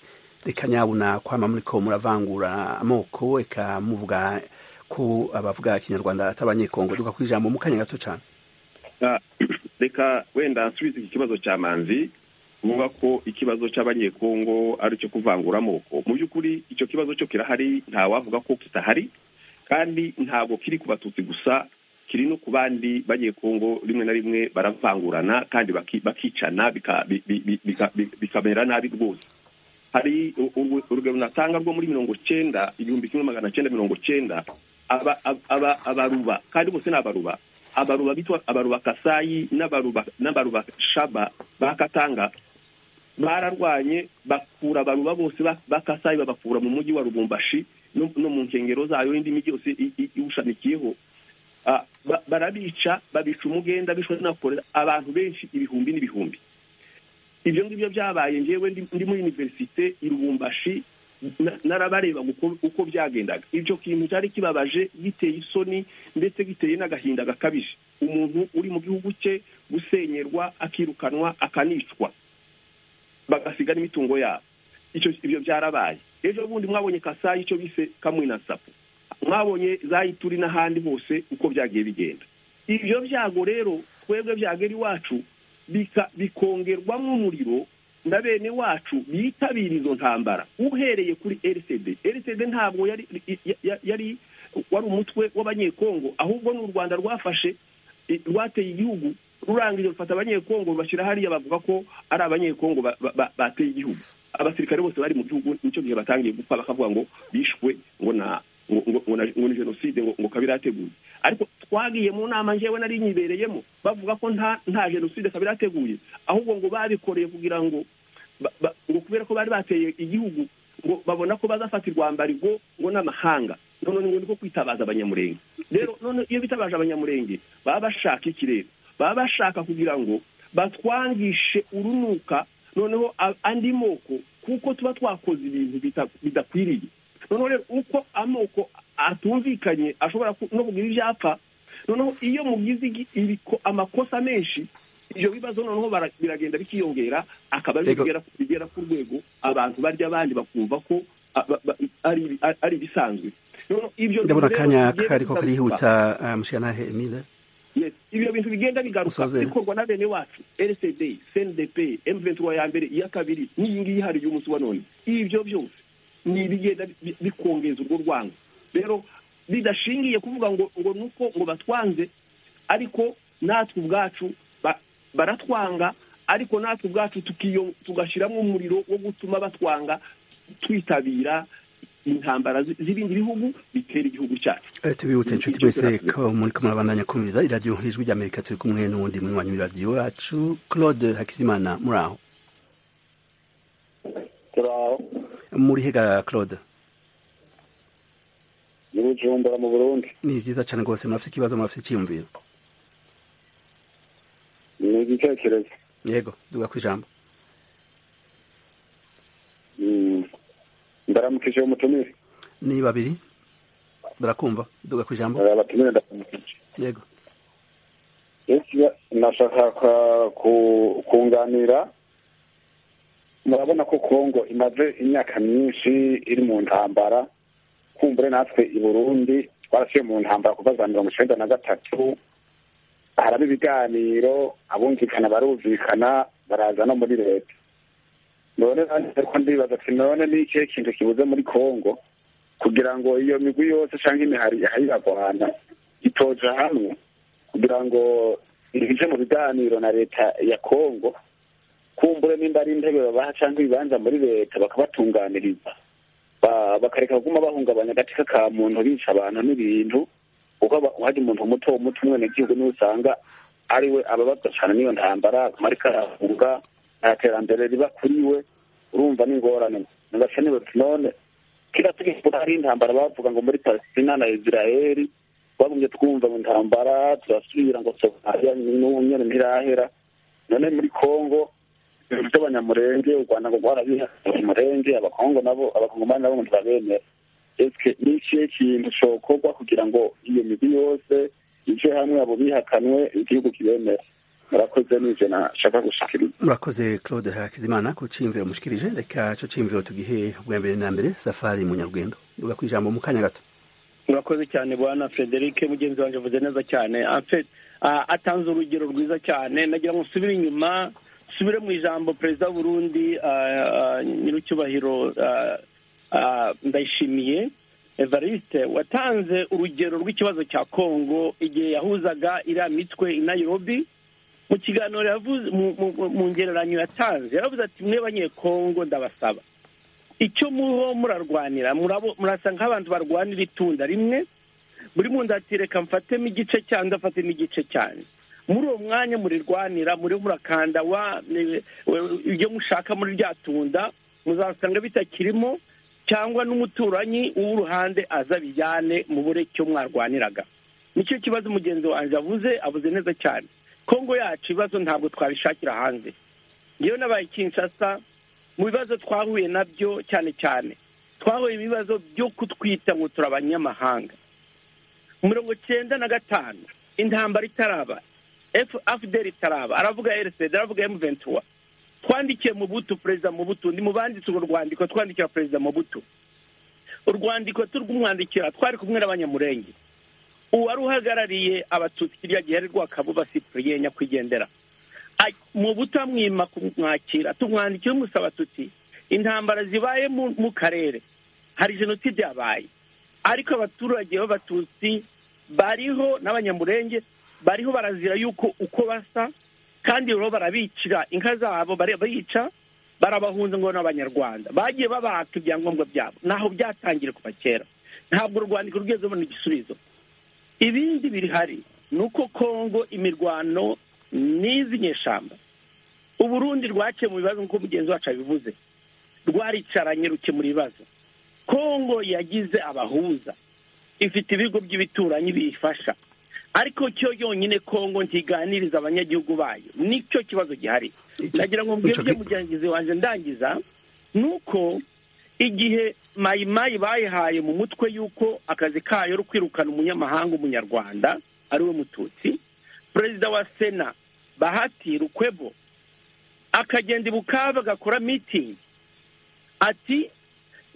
reka nyabuna kwama muri ko muravangura amoko reka muvuga ko abavuga ikinyarwanda atari abanyekongo duka ku ijambo mu kanya gato cyane reka wenda nsubize iki kibazo cy'amanzi kuvuga ko ikibazo cy'abanyekongo ari cyo kuvangura amoko mu by'ukuri icyo kibazo cyo kirahari ntawavuga ko kitahari kandi ntabwo kiri ku batutsi gusa kiri no ku bandi banyekongo rimwe na rimwe baravangurana kandi bakicana bikamera nabi rwose hari urugero natanga rwo muri mirongo cyenda igihumbi kimwe magana cyenda mirongo cyenda abaruba kandi bose ni abaruba abaruba bitwa abaruba kasayi n'abaruba shaba ba katanga bararwanye bakura abaruba bose bakasayi babakura mu mujyi wa rubumbashi no mu nkengero zayo indi mijyi yose iwushamikiyeho barabica babica umugenda bishwe n'akorera abantu benshi ibihumbi n'ibihumbi ibyo ngibyo byabaye ngewe ndi muri univerisite i rubumbashi narabareba uko byagendaga icyo kintu cyari kibabaje giteye isoni ndetse giteye n'agahinda gakabije umuntu uri mu gihugu cye gusenyerwa akirukanwa akanicwa bagasiga n'imitungo yabo ibyo byarabaye ejo bundi mwabonye kasayi icyo bise kamwe na sapu mwabonye zayituri n'ahandi hose uko byagiye bigenda ibyo byago rero twebwe byagera iwacu bikongerwamo umuriro na bene wacu bitabira izo ntambara uhereye kuri RCD RCD ntabwo yari yari wari umutwe w'abanyekongo ahubwo ni u Rwanda rwafashe rwateye igihugu rurangiza rufata abanyekongo rubashyira hariya bavuga ko ari abanyekongo bateye igihugu abasirikare bose bari mu gihugu nicyo gihe batangiye gupfa bakavuga ngo bishwe ngo na ngo ni jenoside ngo kabiri yateguye ariko twagiye mu nama ngewe nari nyibereyemo bavuga ko nta jenoside kabiri yateguye ahubwo ngo babikoreye kugira ngo ngo kubera ko bari bateye igihugu ngo babona ko bazafata irwambarigo ngo n'amahanga none ngo niko kwitabaza abanyamurenge rero none iyo bitabaje abanyamurenge baba bashaka iki rero baba bashaka kugira ngo batwangishe urunuka noneho andi moko kuko tuba twakoze ibintu bidakwiriye noneho rero uko amoko atumvikanye ashobora no kugira ibyapa noneho iyo mugize amakosa menshi ibyo bibazo noneho biragenda bikiyongera akaba bigera ku rwego abantu barya abandi bakumva ko ari ibisanzwe ndabona akanya kari ko karihuta mushyiranahe emile ibyo bintu bigenda bigaruka bikorwa na bene wacu rcd cndp m23 ya mbere iya kabiri n'iyi ngiyi hari y'umunsi wa none ibyo byose ni ibigenda bikongeza urwo rwango rero bidashingiye kuvuga ngo ngo nuko ngo batwanze ariko natwe ubwacu baratwanga ariko natwe ubwacu tugashyiramo umuriro wo gutuma batwanga twitabira intambara z'ibindi bihugu bitera igihugu cyacu tubibutse inshuti mwese ko muri ko murabandanya kumviriza iradiyo ijwi ry'amerika turi kumwe n'uwundi munywanyi w'iradiyo yacu claude hakizimana muri aho muri hega claude ni bujumbura mu burundi ni byiza cyane rwose murafite ikibazo murafite icyiyumviro ni igitekerezo yego duga ku ijambo ndaramukije umutumire ni babiri barakumva duga ku ijambo abatumire ndaramukije yego nashaka kunganira murabona ko kongo imaze imyaka myinshi iri mu ntambara kumbure natwe i burundi twarasiye mu ntambara kuva za mirongo icyenda na gatatu haraba ibiganiro abumvikana barumvikana baraza no muri leta none ariko ndibaza ati none ni ikihe kintu kibuze muri kongo kugira ngo iyo migwi yose cyangwa imihari iragwana itoja hamwe kugira ngo ije mu biganiro na leta ya kongo kumbure nimba ari intebe babaha cyangwa ibibanza muri leta bakabatunganiriza bakareka kuguma bahungabanya agatika ka muntu bica abantu n'ibintu kuko hari umuntu muto muto umwenegihugu niwe usanga ari we ababazwa cyane n'iyo ntambara akamaro karahunga nta terambere riba kuri we urumva n'ingorane ntibakenewe none kira tugikura hari intambara bavuga ngo muri palestina na israeli bamwe twumva mu ntambara turasubira ngo somaliya n'ubunyoni ntirahera none muri congo ibintu by'abanyamurenge u rwanda ngo rwarabiha abanyamurenge abakongo nabo abakongomani nabo ngo ntibabemera ese ni ikihe kintu cokorwa kugira ngo iyo migwi yose ije hamwe abo bihakanwe igihugu kibemera murakoze n'ibyo nashaka gushikiriza murakoze claude hakizimana ku ciyumviro mushikirije reka cyo ciyumviro tugihe ubwa mbere na mbere safari munyarwendo uga ku ijambo mu kanya gato murakoze cyane bwana frederic mugenzi wanjye avuze neza cyane afite atanze urugero rwiza cyane nagira ngo usubire inyuma usubire mu ijambo perezida w'urundi nyir'icyubahiro ndayishimiye evariste watanze urugero rw'ikibazo cya kongo igihe yahuzaga iriya mitwe i nayirobi mu kiganiro yavuze mu ngereranyo yatanze yaravuze ati mwe banyekongo ndabasaba icyo muriho murarwanira murasa nk'abantu barwanira itunda rimwe buri muntu ati reka mfatemo igice cyanjye afatemo igice cyanjye muri uwo mwanya murirwanira muriho murakanda wa ibyo mushaka muri rya tunda muzasanga bitakirimo cyangwa n'umuturanyi w'uruhande aza bijyane mubure icyo mwarwaniraga nicyo kibazo mugenzi wanjye avuze avuze neza cyane kongo yacu ibibazo ntabwo twabishakira hanze yewe n'abaye kinshasa mu bibazo twahuye nabyo cyane cyane twahuye ibibazo byo kutwita ngo turi abanyamahanga mirongo icyenda na gatanu intambara itaraba fdr itaraba aravuga rcd aravuga emuventura twandikiye mu butu perezida mu butu ndi mu banditse urwo rwandiko twandikira perezida mu butu urwandiko turi kumwandikira twari kumwe n'abanyamurenge uwari uhagarariye abatutsi kirya gihe ari rwakabuba cyprien nyakwigendera mu butamwima kumwakira tumwandikiye umusaba tuti intambara zibaye mu karere hari jenoside yabaye ariko abaturage b'abatutsi bariho n'abanyamurenge bariho barazira yuko uko basa kandi rero barabicira inka zabo barica barabahunze ngo n'abanyarwanda bagiye babaka ibyangombwa byabo ntaho byatangire kuva kera ntabwo urwandiko rwigeze rubona igisubizo ibindi birihari ni uko kongo imirwano n'izi nyeshyamba uburundi rwaciye mu bibazo nk'uko mugenzi wacu abivuze rwaricaranye rukemura ibibazo kongo yagize abahuza ifite ibigo by'ibituranyi biyifasha ariko cyo yonyine kongo ntiganiriza abanyagihugu bayo nicyo kibazo gihari nagira ngo mbwirwe mugenzi wanjye ndangiza ni uko igihe mayimayi bayihaye mu mutwe y'uko akazi kayo ari kwirukana umunyamahanga umunyarwanda ari we mututsi perezida wa sena bahati rukwebo akagenda ibukaba agakora mitingi ati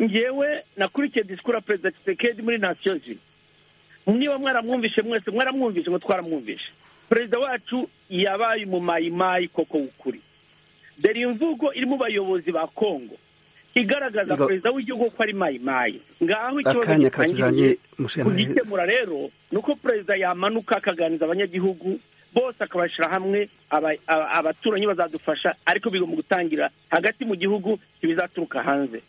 ngewe nakurikiye disikuru ya perezida kisekedi muri nasiyo ziri niba mwaramwumvishe mwese mwaramwumvishe ngo twaramwumvishe perezida wacu yabaye umumayimayi koko w'ukuri dore imvugo iri mu bayobozi ba kongo igaragaza perezida w'igihugu ko ari mayimayi ngaho ikibazo gitangiye kugikemura rero ni uko perezida yamanuka akaganiriza abanyagihugu bose akabashyira hamwe abaturanyi bazadufasha ariko bigomba gutangira hagati mu gihugu ntibizaturuka hanze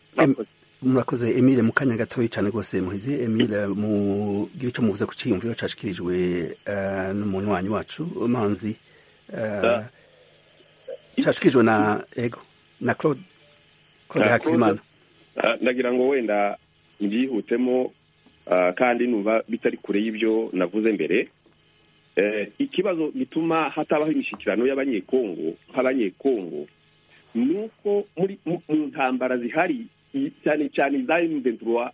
murakoze emile mu kanya gatoya cyane rwose muhizi emile mugira icyo muvuze ku cyiyumviro cyashyikirijwe n'umunywanyi wacu manzi cyashyikirijwe na ego na claude ndagira ngo wenda mbyihutemo kandi numva bitari kure y'ibyo navuze mbere ikibazo gituma hatabaho imishyikirano y'abanyekongo nk'abanyekongo ni uko muri mu ntambara zihari cyane cyane za emuventura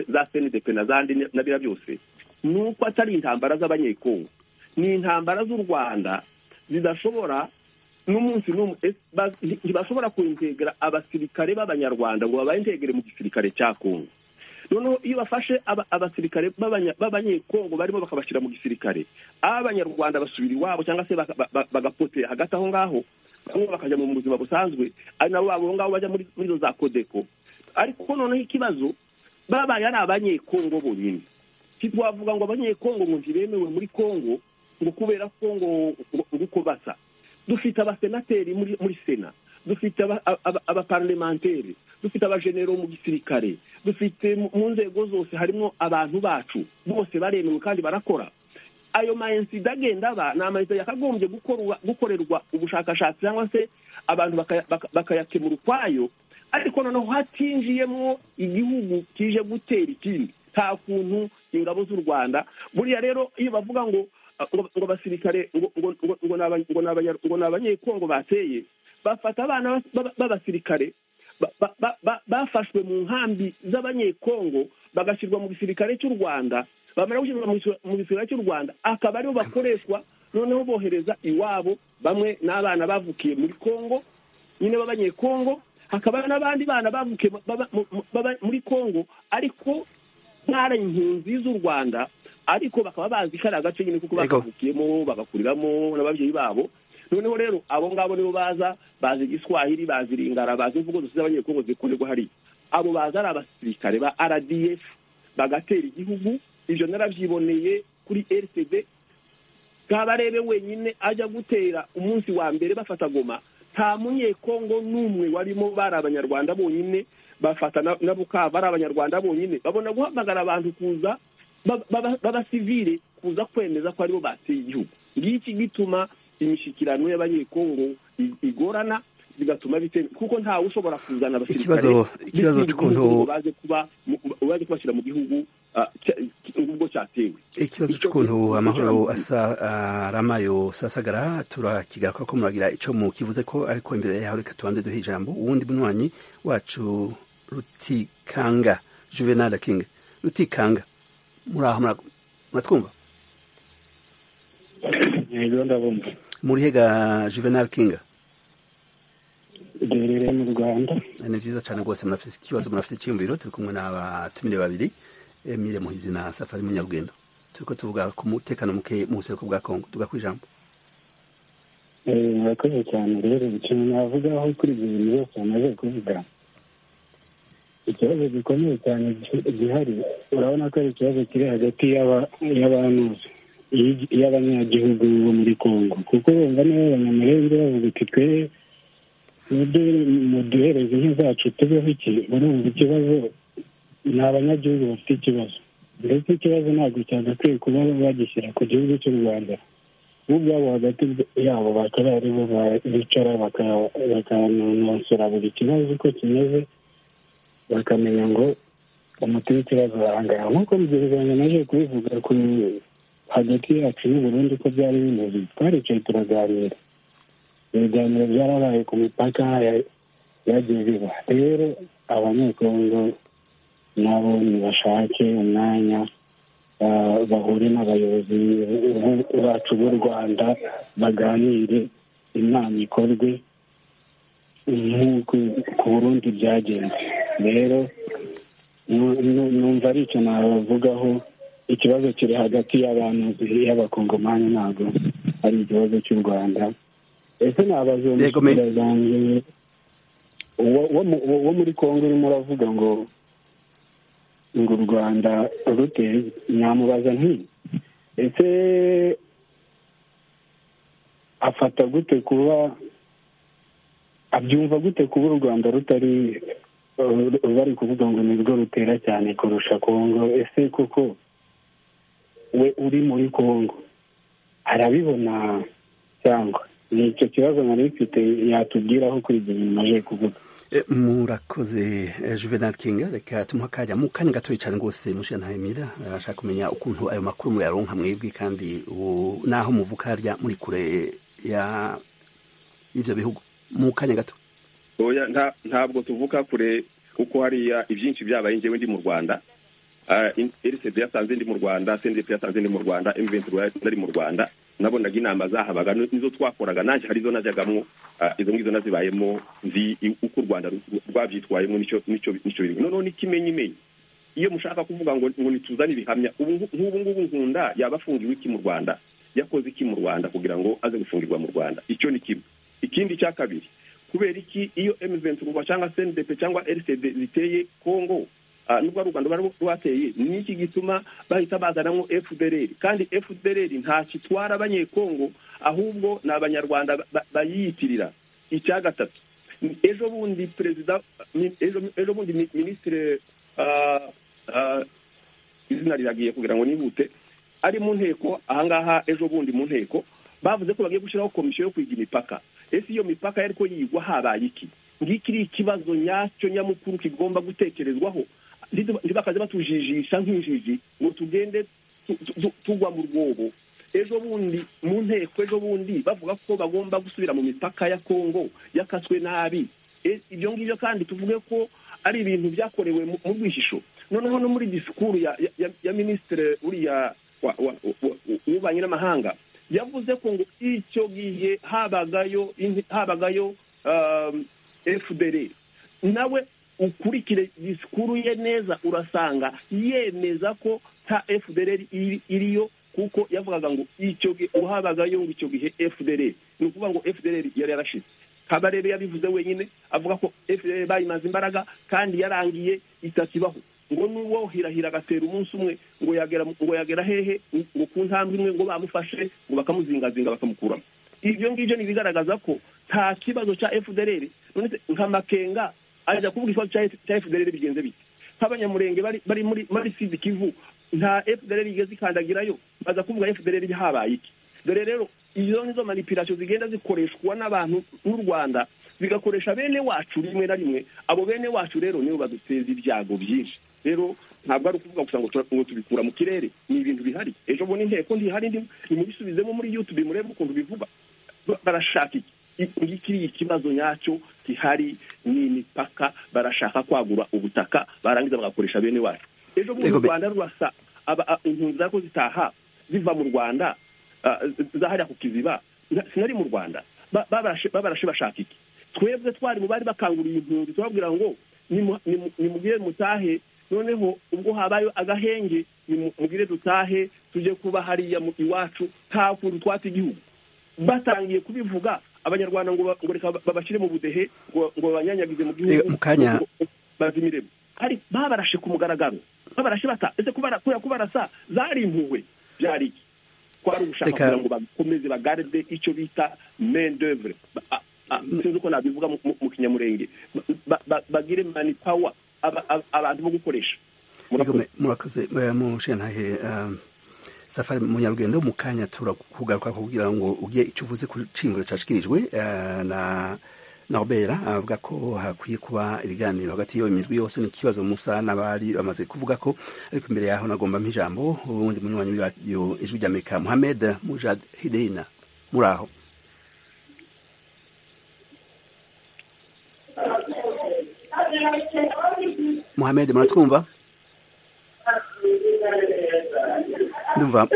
za cndp na zandi na biriya byose ni uko atari intambara z'abanyekongo ni intambara z'u rwanda zidashobora n'umunsi n'umwe ntibashobora kwintegera abasirikare b'abanyarwanda ngo babaintegere mu gisirikare cya kongo noneho iyo bafashe abasirikare b'abanyekongo barimo bakabashyira mu gisirikare abanyarwanda basubira iwabo cyangwa se bagapotera hagati aho ngaho bamwe bakajya mu buzima busanzwe ari nabo abo ngabo bajya muri izo za kodeko ariko noneho ikibazo babaye ari abanyekongo bonyine ntitwavuga ngo abanyekongo ngo ntibemewe muri kongo ngo kubera kongo uko basa dufite abasenateri muri muri sena dufite abaparlementeri dufite abajenero mu gisirikare dufite mu nzego zose harimo abantu bacu bose baremewe kandi barakora ayo mayensida agenda aba ni amayensida yakagombye gukorerwa ubushakashatsi cyangwa se abantu bakayakemura ukwayo ariko noneho hatinjiyemo igihugu kije gutera ikindi nta kuntu ingabo z'u rwanda buriya rero iyo bavuga ngo ngo abasirikare ngo ni abanyekongo bateye bafata abana b'abasirikare bafashwe mu nkambi z'abanyekongo bagashyirwa mu gisirikare cy'u rwanda bamara gushyirwa mu gisirikare cy'u rwanda akaba aribo bakoreshwa noneho bohereza iwabo bamwe n'abana bavukiye muri kongo nyine b'abanyekongo hakaba n'abandi bana bavukiye muri kongo ariko ntara impunzi z'u rwanda ariko bakaba bazi ko ari agace nyine kuko bakavukiyemo bagakuriramo n'ababyeyi babo noneho rero abo ngabo nibo baza bazi igiswahili bazi ringara bazi imvugo zose z'abanyekongo zikorerwa hariya abo baza ari abasirikare ba rdf bagatera igihugu ibyo narabyiboneye kuri rtd kabarebe wenyine ajya gutera umunsi wa mbere bafata goma nta munyekongo n'umwe warimo bari abanyarwanda bonyine bafata na bukaba ari abanyarwanda bonyine babona guhamagara abantu kuza b'abasivire kuza kwemeza ko aribo bateye igihugu ngiki gituma imishyikirano y'abanyekongo igorana bigatuma bitewe kuko ntawe ushobora kuzana abasirikare ikibazo cy'ukuntu baje kuba baje kubashyira mu gihugu ubwo cyatewe ikibazo cy'ukuntu amahoro asa aramayo sasagara turakigaruka ko muragira icyo mu kivuze ko ariko imbere yaho reka tubanze duhe ijambo uwundi munywanyi wacu rutikanga juvenal king rutikanga muri aho muratwumva muri hega juvenal king duherereye mu rwanda ni byiza cyane rwose murafite ikibazo murafite icyiyumviro turi kumwe n'abatumire babiri emile muhizi na safari munyarugendo turiko tuvuga ku mutekano muke mu buseruko bwa kongo tuvuga ku ijambo murakoze cyane rero ikintu navugaho kuri ibyo bintu byose bamaze kuvuga ikibazo gikomeye cyane gihari urabona ko ari ikibazo kiri hagati y'abanuzi y'abanyagihugu bo muri kongo kuko bumva niba abanyamarenga bavuga uti twe muduhereze inka zacu tubeho iki urumva ikibazo ni abanyagihugu bafite ikibazo ndetse ikibazo ntabwo cyagakwiye kuba bagishyira ku gihugu cy'u rwanda bo ubwabo hagati yabo bakaba aribo bicara bakanonsora buri kibazo uko kimeze bakamenya ngo umuti w'ikibazo warangaye nk'uko rugereranya naje kubivuga hagati yacu n'uburundi ko byari bimeze twaricaye turaganira ibiganiro byarabaye ku mipaka yagiye biba rero abanyekongo nabo ntibashake umwanya bahure n'abayobozi bacu b'u rwanda baganire inama ikorwe nk'uko ku burundi byagenze rero numva ari icyo nabavugaho ikibazo kiri hagati y'abantu y'abakongomani ntabwo ari ikibazo cy'u rwanda ese nabaza umushinga zanjye wo muri kongo urimo uravuga ngo ngo u rwanda rute nyamubaza ntiyi ese afata gute kuba abyumva gute kuba u rwanda rutari bari kuvuga ngo nirwo rutera cyane kurusha kongo ese koko we uri muri kongo arabibona cyangwa ni icyo kibazo nari mfite yatubwiraho kuri ibyo bintu naje kuvuga murakoze juvenal king reka tumuha akanya mu kanya gatoya cyane rwose mushira ntahemira arashaka kumenya ukuntu ayo makuru muyaronka mwebwe kandi n'aho muvuka harya muri kure ya ibyo bihugu mu kanya gato oya ntabwo tuvuka kure kuko hariya ibyinshi byabaye njyewe ndi mu rwanda rcd yasanze ndi mu rwanda sendep yasanze ndi mu rwanda mventu nari mu rwanda nabonaga inama zahabaga nizo twakoraga nanjye hari izo najyagamwo izo ngizo nazibayemo nzi uko u rwanda rwabyitwayemo nicyo biri noneho n'ikimenyimenyi iyo mushaka kuvuga ngo ngo nituzane ibihamya nk'ubu ngubu nkunda yaba afungiwe iki mu rwanda yakoze iki mu rwanda kugira ngo aze gufungirwa mu rwanda icyo ni kimwe ikindi cya kabiri kubera iki iyo emuventurwa cyangwa sendepe cyangwa rcd ziteye kongo nubwo ari u rwanda rwateye ni iki gituma bahita bazanamo fdr kandi fdr ntacyo itwara abanyekongo ahubwo ni abanyarwanda bayiyitirira icya gatatu ejo bundi perezida ejo bundi minisitiri izina riragiye kugira ngo nihute ari mu nteko ahangaha ejo bundi mu nteko bavuze ko bagiye gushyiraho komisiyo yo kwiga imipaka ese iyo mipaka yari ko yigwa habaye iki ngikiri ikibazo nyacyo nyamukuru kigomba gutekerezwaho ntibakaze batujijisha nk'injiji ngo tugende tugwa mu rwobo ejo bundi mu nteko ejo bundi bavuga ko bagomba gusubira mu mipaka ya kongo yakaswe nabi ibyo ngibyo kandi tuvuge ko ari ibintu byakorewe mu rwishisho noneho no muri disikuru ya minisitiri uriya w'ububanyi n'amahanga yavuze ko ngo icyo gihe habagayo habagayo fdr nawe ukurikire disikuru ye neza urasanga yemeza ko ta fdr iriyo kuko yavugaga ngo icyo gihe uhabagayo ngo icyo gihe fdr ni ukuvuga ngo fdr yari yarashize kabarebe yabivuze wenyine avuga ko fdr bayimaze imbaraga kandi yarangiye itakibaho ngo nuwo hirahira agatera umunsi umwe ngo yagera ngo yagera hehe ngo ku ntambwe imwe ngo bamufashe ngo bakamuzingazinga bakamukuramo ibyo ngibyo ni ibigaragaza ko nta kibazo cya fdr none nka makenga ajya kuvuga ikibazo cya fdr bigenze bite nk'abanyamurenge bari muri muri sidi kivu nta fdr igeze ikandagirayo baza kuvuga fdr habaye iki dore rero izo nizo manipirasiyo zigenda zikoreshwa n'abantu b'u rwanda zigakoresha bene wacu rimwe na rimwe abo bene wacu rero nibo baduteza ibyago byinshi rero ntabwo ari ukuvuga gusa ngo tubikura mu kirere ni ibintu bihari ejo bundi inteko ntihari nimubisubizemo muri yutube murebe ukuntu bivuga barashaka iki ngikiriya ikibazo nyacyo gihari ni imipaka barashaka kwagura ubutaka barangiza bagakoresha bene wacu ejo bundi u rwanda rurasa impunzi zako zitaha ziva mu rwanda zahariya ku kiziba sinari mu rwanda babarashe bashaka iki twebwe twari mu bari bakanguriye impunzi tubabwira ngo nimugire mutahe noneho ubwo habayeho agahenge nimugire dutahe tujye kuba hariya iwacu nta kuntu twata igihugu batangiye kubivuga abanyarwanda ngo reka babashyire mu budehe ngo babanyanyagize mu gihugu bazimiremo babarashe ku mugaragaro babarashe bata ese kubarasa zari impuhwe byari iki twari ugushaka kugira ngo bakomeze bagarde icyo bita main d'oeuvre sinzi uko nabivuga mu kinyamurenge bagire mani power abantu bo gukoresha murakoze mushentahe safari munyarugendo mu kanya turakugaruka kugira ngo ugire icyo uvuze ku cyimburo cyashyikirijwe na norbera avuga ko hakwiye kuba ibiganiro hagati y'iyo mirwi yose ni ikibazo musa n'abari bamaze kuvuga ko ariko imbere yaho nagomba nk'ijambo ubundi munywanyi w'iradiyo ijwi rya amerika muhamed mujad hideyina muri aho muhamed muratwumva ndumva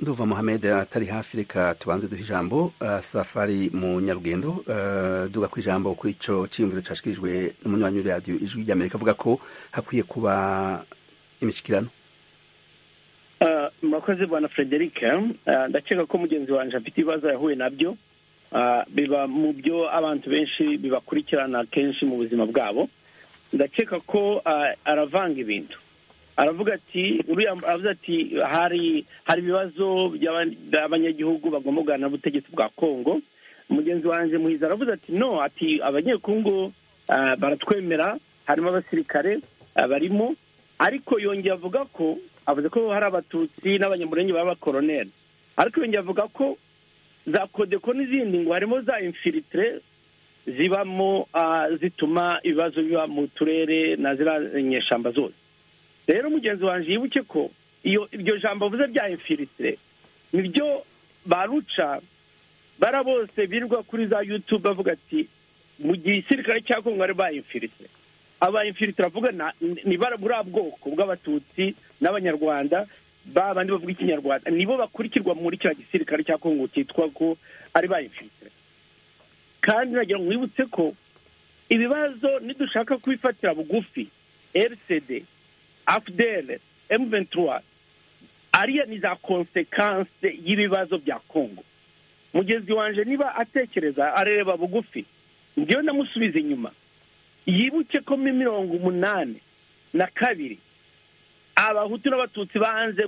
nduva muhamed atari hafi reka tubanze duha ijambo safari mu nyarugendo duga ku ijambo kuri icyo cyiyumviro cyashyikirijwe n'umunywanyi w'iradiyo ijwi rya amerika avuga ko hakwiye kuba imishyikirano murakoze bwana frederic ndakeka ko mugenzi wanjye afite ibibazo yahuye nabyo biba mu byo abantu benshi bibakurikirana kenshi mu buzima bwabo ndakeka ko aravanga ibintu aravuga ati aravuze ati hari hari ibibazo by'abanyagihugu bagomba kuganira n'ubutegetsi bwa congo mugenzi wanjye muhiza aravuze ati no ati abanyekongo baratwemera harimo abasirikare barimo ariko yongeye avuga ko avuze ko hari abatutsi n'abanyamurenge b'abakoroneri ariko yongeye avuga ko za kodeko n'izindi ngo harimo za infilitire zibamo zituma ibibazo biba mu turere na ziriya nyeshyamba zose rero mugenzi wanjye yibuke ko iyo iryo jambo avuze bya infilitire nibyo baruca bara bose birirwa kuri za yutube bavuga ati mu gihe isirikare cya kongo ari ba infilitire aba infilitire avuga ni buriya bwoko bw'abatutsi n'abanyarwanda ba bandi bavuga ikinyarwanda nibo bakurikirwa muri kiriya gisirikare cya kongo cyitwa ko ari ba infilitire kandi nagira ngo mwibutse ko ibibazo nidushaka kubifatira bugufi rcd afudere emu ventura ariya ni za konsekanse y'ibibazo bya kongo mugenzi wanjye niba atekereza areba bugufi ngewe namusubiza inyuma yibuke ko muri mirongo umunani na kabiri abahutu n'abatutsi banze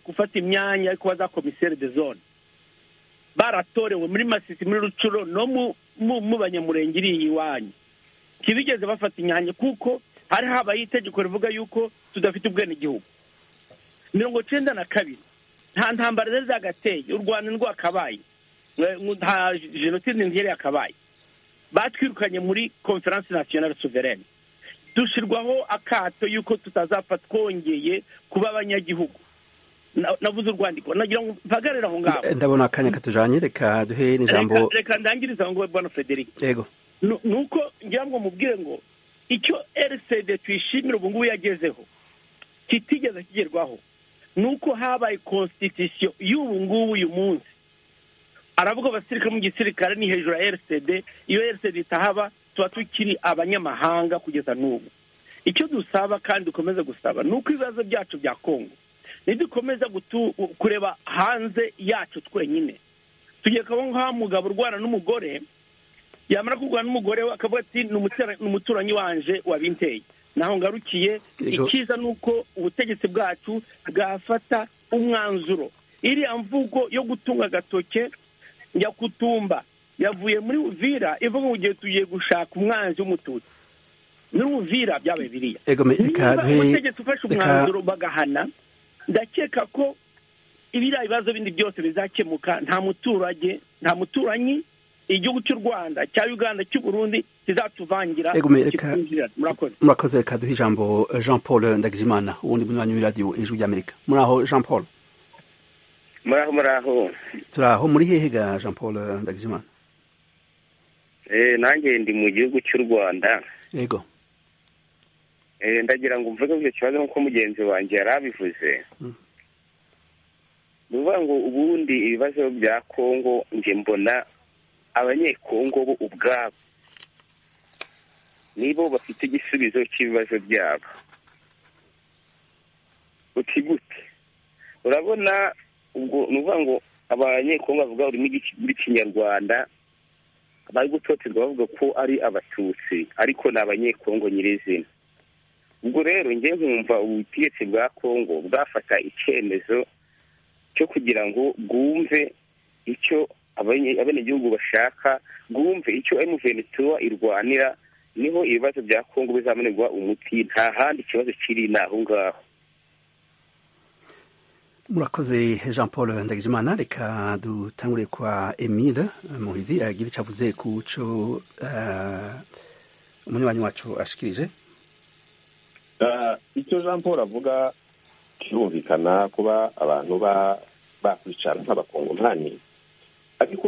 gufata imyanya yo kuba za komiseri de zone baratorewe muri masisi muri rucuro no mu banyamurenge iri iwanyu ntibigeze bafata imyanya kuko hari habaye itegeko rivuga yuko tudafite ubwenegihugu mirongo cyenda na kabiri nta ntambara zari zagateye u rwanda ndwakabaye nta jenoside ntihere yakabaye batwirukanye muri conference nationale souveraine dushyirwaho akato y'uko tutazapfa twongeye kuba abanyagihugu navuze urwandiko nagira ngo mpagarare aho ngaho ndabona akanya katujanye reka duhe n'ijambo reka ndangiriza aho ngaho bwana frederic yego ni uko ngira ngo mubwire ngo icyo rcd tuyishimira ubu ngubu yagezeho kitigeze kigerwaho ni uko habaye constitution y'ubu ngubu uyu munsi aravuga abasirikare mu gisirikare ni hejuru ya rcd iyo rcd itahaba tuba tukiri abanyamahanga kugeza n'ubu icyo dusaba kandi dukomeza gusaba ni uko ibibazo byacu bya kongo nidukomeza kureba hanze yacu twenyine tugiye kubona nk'aho mugabo urwana n'umugore yamara kurwana n'umugore we akavuga ati ni umuturanyi wanje wabinteye naho ngarukiye icyiza ni uko ubutegetsi bwacu bwafata umwanzuro iriya mvugo yo gutunga agatoke nyakutumba yavuye muri uvira ivuga ngo ugiye tugiye gushaka umwanzi w'umututsi muri uvira byabaye biriya niba ubutegetsi ufashe umwanzuro bagahana ndakeka ko ibiriya bibazo bindi byose bizakemuka nta muturage nta muturanyi igihugu cy'u rwanda cya uganda cy'u burundi kizatuvangira murakoze murakoze reka duhe ijambo jean paul ndagijimana uwundi munywanyi w'iradiyo ijwi ry'amerika muraho jean paul muraho muraho turaho muri hehe ga jean paul ndagijimana nanjye ndi mu gihugu cy'u rwanda yego ndagira ngo mvuge icyo kibazo nk'uko mugenzi wanjye yari abivuze ni ukuvuga ngo ubundi ibibazo bya kongo njye mbona abanyekongo bo ubwabo nibo bafite igisubizo cy'ibibazo byabo uti gute urabona ubwo ni ukuvuga ngo abanyekongo bavuga urimo ikinyarwanda bari gutoterwa bavuga ko ari abatutsi ariko ni abanyekongo nyirizina ubwo rero njye nkumva ubutegetsi bwa kongo bwafata icyemezo cyo kugira ngo bwumve icyo abenegihugu bashaka bwumve icyo emuvenituwa irwanira niho ibibazo bya kongo bizabonerwa umuti nta handi ikibazo kiri ni aho ngaho murakoze jean paul ndagijimana reka dutangure kwa emile muhizi agira icyo avuze ku cyo umunywanyi wacu ashikirije icyo jean paul avuga kirumvikana kuba abantu bakwicara nk'abakongo ntani ariko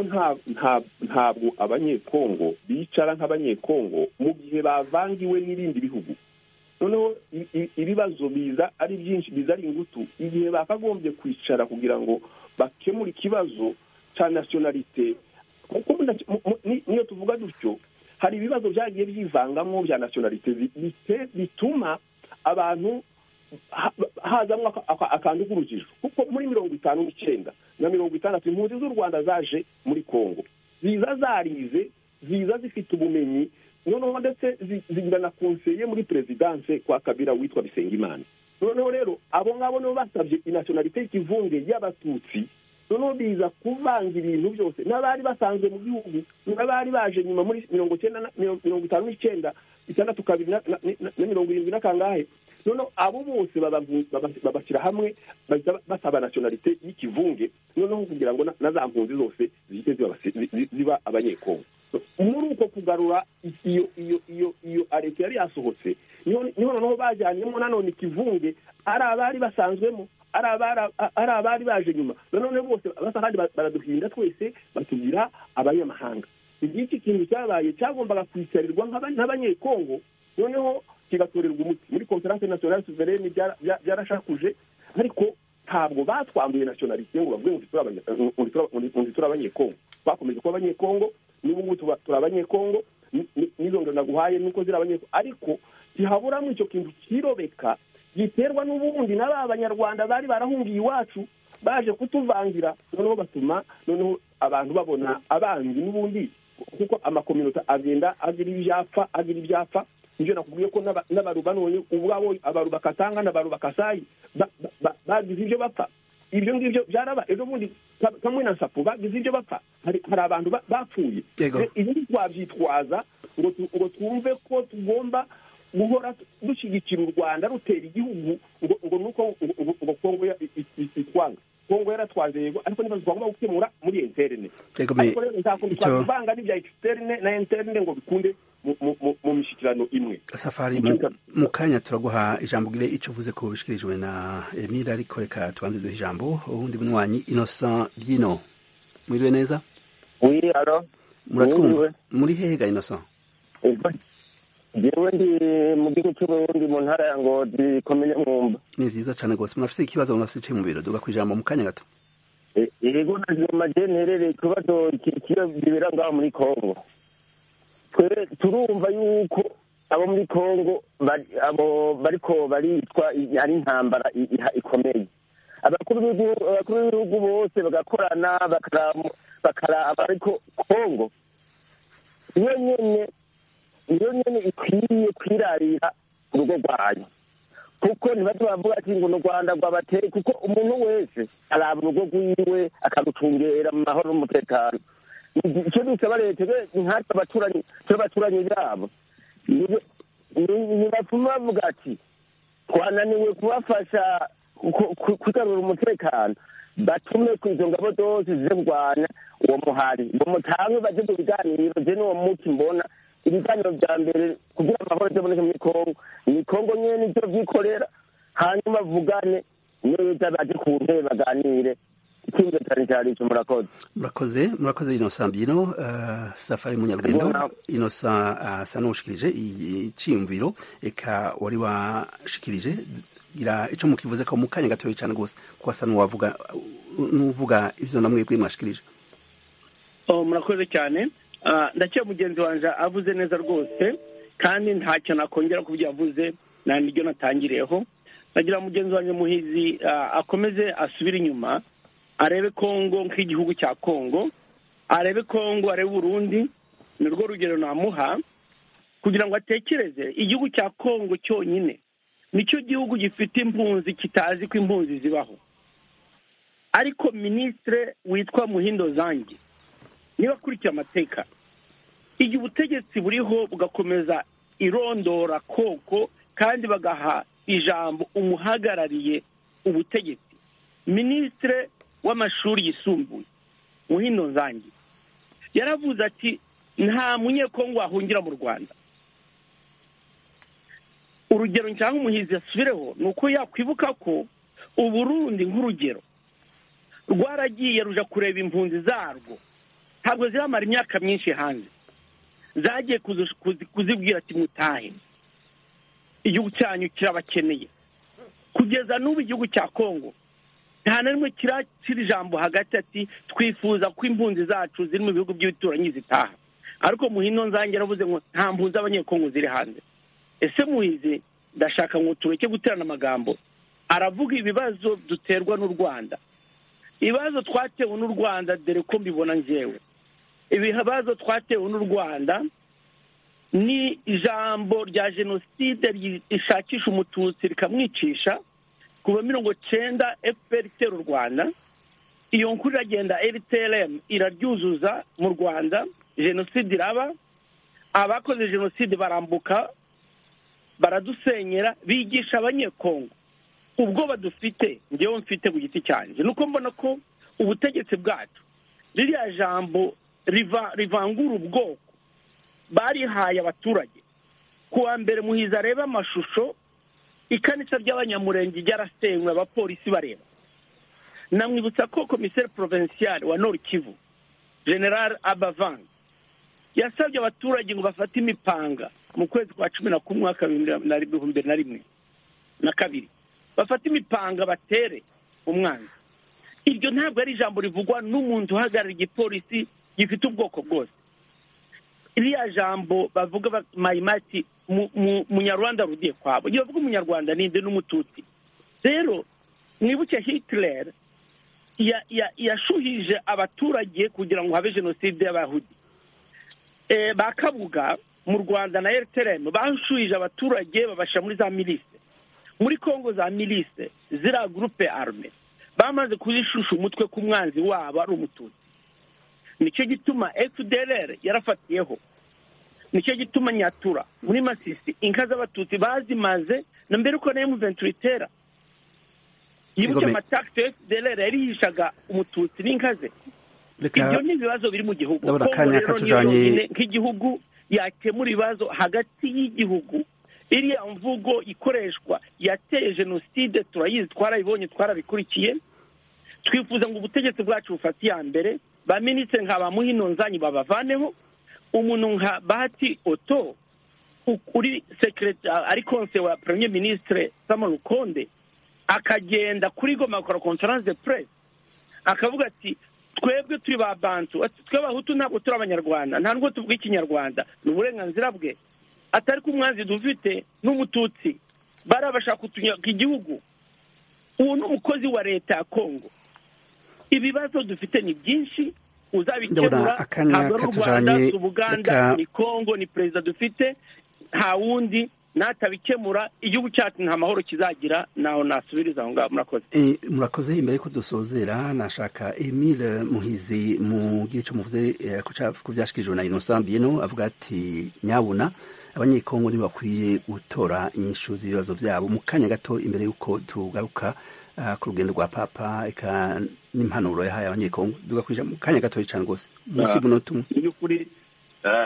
ntabwo abanyekongo bicara nk'abanyekongo mu gihe bavangiwe n'ibindi bihugu noneho ibibazo biza ari byinshi biza ari ingutu igihe bakagombye kwicara kugira ngo bakemure ikibazo cya nasiyonalite kuko niyo tuvuga dutyo hari ibibazo byagiye byivangamo bya nasiyonalite bituma abantu hazamo akantu k'urujijo kuko muri mirongo itanu n'icyenda na mirongo itandatu impunzi z'u rwanda zaje muri kongo ziza zarize ziza zifite ubumenyi noneho ndetse zigira na konseye muri perezidanse kwa kabira witwa bisengimana noneho rero abo ngabo nibo basabye inasiyonalite y'ikivunge y'abatutsi noneho biza kuvanga ibintu byose n'abari basanzwe mu gihugu n'abari baje nyuma muri mirongo cyenda mirongo itanu n'icyenda itandatu kabiri na mirongo irindwi n'akangahe noneho abo bose babashyira hamwe basaba nasiyonalite y'ikivunge noneho kugira ngo na za mpunzi zose zihite ziba abanyekongo muri uko kugarura iyo iyo iyo iyo leta yari yasohotse niho noneho bajyanyemo nanone ikivunge ari abari basanzwemo ari abari baje nyuma nanone bose basa kandi baraduhinda twese batugira abanyamahanga iki kintu cyabaye cyagombaga kwicarirwa nk'abanyekongo noneho kigatorerwa umuti muri konferanse nasiyonari suverene byarashakuje ariko ntabwo batwambuye nasiyonalite ngo bavuge ngo turi abanyekongo twakomeje kuba abanyekongo n'ubu ngubu turi abanyekongo n'izo ndo naguhaye nuko ziri abanyekongo ariko ntihaburamo icyo kintu kirobeka giterwa n'ubundi na ba banyarwanda bari barahungiye iwacu baje kutuvangira noneho batuma noneho abantu babona abanzi n'ubundi kuko amakominota agenda agira ibyapfa agira ibyapfa nibyo nakubwiye ko n'abaruba none ubwabo abaruba katanga n'abaruba kasayi bagize ibyo bapfa ibyo ngibyo byaraba ejo bundi kamwe na sapo bagize ibyo bapfa hari abantu bapfuye ibindi twabyitwaza ngo twumve ko tugomba guhora dushyigikira u rwanda rutera igihugu ngo nuko ngo kongo itwanga kongo yaratwaje yego ariko nibazo twagomba gukemura muri interine Yego, me- ariko rero nzakunda icyo- ivanga n'ibya externe na interne ngo bikunde mu- mu- mu- mu mishyikirano imwe safari mu- mu kanya turaguha ijambo ugire icyo uvuze ku bishyikirijwe na emile ariko reka tubanze duhe ijambo uwundi bunywanyi innocent byino mwiriwe neza Oui, alors muratwumva Mwiriwe. muri hehe ga innocent jewe ndi mu gihugu cy'uburundi mu ntara ya ngozi komine mwumba ni byiza cyane rwose munafite ikibazo munafite iciye mu biro duga ku ijambo mu kanya gato E- yego ndazima je nterereye ikibazo ki- ki- kibera ngaho muri kongo twe turumva yuko abo muri kongo bari- abo bariko baricwa i- ari intambara i- iha- ikomeye abakuru b'igihugu- abakuru b'ibihugu bose bagakorana bakaramu- bakaraba ariko kongo iyo nyene niyo nyene ikwiye kwirarira urugo rwayo kuko ntibaze bavuga ati ngo ni u rwanda rwabateye kuko umuntu wese araba urugo rwiwe akarucungera mu mahoro n'umutekano Igi- icyo dusaba leta rero ni nkatwe abaturanyi tw'abaturanyi babo Nibe- ni- nibapfuma bavuga ati twananiwe kubafasha ku- ku- kugarura umutekano batume ku izo ngabo zose zize kurwanya uwo muhari ngo mutange baje mu biganiro je n'uwo muti mbona ibiganiro bya mbere kugira amahoro azaboneke muri kongo ni kongo nyene nivyo vyikorera hanyuma bavugane neza baje ku ntebe baganire icyumviro cyane cyane ico murakoze murakoze murakoze innocent byino eh, safari munyarugendo Mbona- innocent asa n'uwushikirije iciyumviro reka wari washikirije gira icyo mukivuze ko mu kanya gatoya cyane rwose kuko asa n'uwavuga n'uvuga ibyo na mwebwe mwashikirije Oh, murakoze cyane Ah, ndakeka mugenzi wanjye avuze neza rwose kandi ntacyo nakongera ku byo yavuze nta n'ibyo natangiriyeho nagira ngo mugenzi wanjye muhizi ah, akomeze asubire inyuma arebe kongo nk'igihugu cya kongo arebe kongo arebe urundi ni rwo rugero namuha kugira ngo atekereze igihugu cya kongo cyonyine nicyo gihugu gifite impunzi kitazi ko impunzi zibaho ariko minisitire witwa muhindo zange niba akurikiye amateka igihe ubutegetsi buriho bugakomeza irondora koko kandi bagaha ijambo umuhagarariye ubutegetsi minisitire w'amashuri yisumbuye muhindo nzangi yaravuze ati nta munyekongo wahungira mu rwanda urugero cyangwa umuhizi yasubireho ni uko yakwibuka ko uburundi nk'urugero rwaragiye ruja kureba impunzi zarwo ntabwo ziramara imyaka myinshi hanze zagiye kuzi- kuzi- kuzibwira ati mutahe igihugu cyanyu kirabakeneye kugeza n'ubu igihugu cya kongo nta na rimwe kirakira ijambo hagati ati twifuza ko impunzi zacu ziri mu bihugu by'ibituranyi zitaha ariko muhino nzange yaravuze ngo nta mpunzi abanyekongo ziri hanze ese muhizi ndashaka ngo tureke guterana amagambo aravuga ibibazo duterwa n'u rwanda ibibazo twatewe n'u rwanda dore ko mbibona njyewe ibibazo twatewe n'u rwanda ni ijambo rya jenoside ry- rishakisha umututsi rikamwicisha kuva mirongo cyenda fpr itera u rwanda iyo nkuru iragenda rtrm iraryuzuza mu rwanda jenoside iraba abakoze jenoside barambuka baradusenyera bigisha abanyekongo ubwoba dufite ngewe mfite ku giti cyanjye ni uko mbona ko ubutegetsi bwacu ririya jambo riva- rivangura ubwoko barihaye abaturage ku wa mbere muhizi arebe amashusho ikanisa ry'abanyamurenge ryarasenywe abapolisi bareba namwibutsa ko komiseri provincial wa nord kivu general abavanga yasabye abaturage ngo bafate imipanga mu kwezi kwa cumi na kumwe mwaka w'ibihumbi bibiri na rimwe na kabiri bafate imipanga batere umwanzi iryo ntabwo ari ijambo rivugwa n'umuntu uhagarariye igipolisi gifite ubwoko bwose iriya jambo bavuga ba- mayimati mu- mu- munyarwanda rugiye kwabo iyo bavuga umunyarwanda ninde n'umututsi rero mwibuke hitler ya- ya- yashuhije abaturage kugira ngo habe jenoside y'abahudi Eh, ba kabuga mu rwanda na rtrm bashuhije abaturage babashyira muri za milise muri kongo za milise ziriya gurupe arme bamaze kuzishusha umutwe ku mwanzi wabo ari umututsi nicyo gituma fdr yarafatiyeho nicyo gituma nyatura muri masisi inka z'abatutsi bazimaze na mbere uko na emuventure itera yibuke amatakisi derera yarihishaga umututsi n'inkaze ibyo ni ibibazo biri mu gihugu ndabona akanya katujanye nk'igihugu yakemura ibibazo hagati y'igihugu iriya mvugo ikoreshwa yateye jenoside turayizi twarabibonye twarabikurikiye twifuza ngo ubutegetsi bwacu bufate iya mbere ba minisitiri nka ba muhinonzanyi babavaneho umuntu nka bahati oto uri sekireta ari konse wa premier ministre samuel rukonde akagenda kuri goma akora conference press akavuga ati twebwe turi ba bantu twe bahutu ntabwo turi abanyarwanda nta nubwo tuvuga ikinyarwanda ni uburenganzira bwe atari ko umwanzi dufite n'umututsi bariya bashaka kutunyaga igihugu ubu ni umukozi wa leta ya kongo ibibazo dufite ni byinshi uzabikemura ntabwo ari u rwanda si ubuganda ni kongo ni perezida dufite nta wundi natabikemura igihugu cyacu nta mahoro kizagira naho nasubiriza aho ngaho murakoze murakoze imbere ko dusozera nashaka emile muhizi mu gice muvuze ku byashikirijwe na inosa bino avuga ati nyabuna abanyekongo ntibakwiye gutora inyishu z'ibibazo byabo mu kanya gato imbere y'uko tugaruka ku rugendo rwa papa eka n'impanuro yahaye abanyekongo tugakwije mu kanya gato cyane rwose munsi munota umwe by'ukuri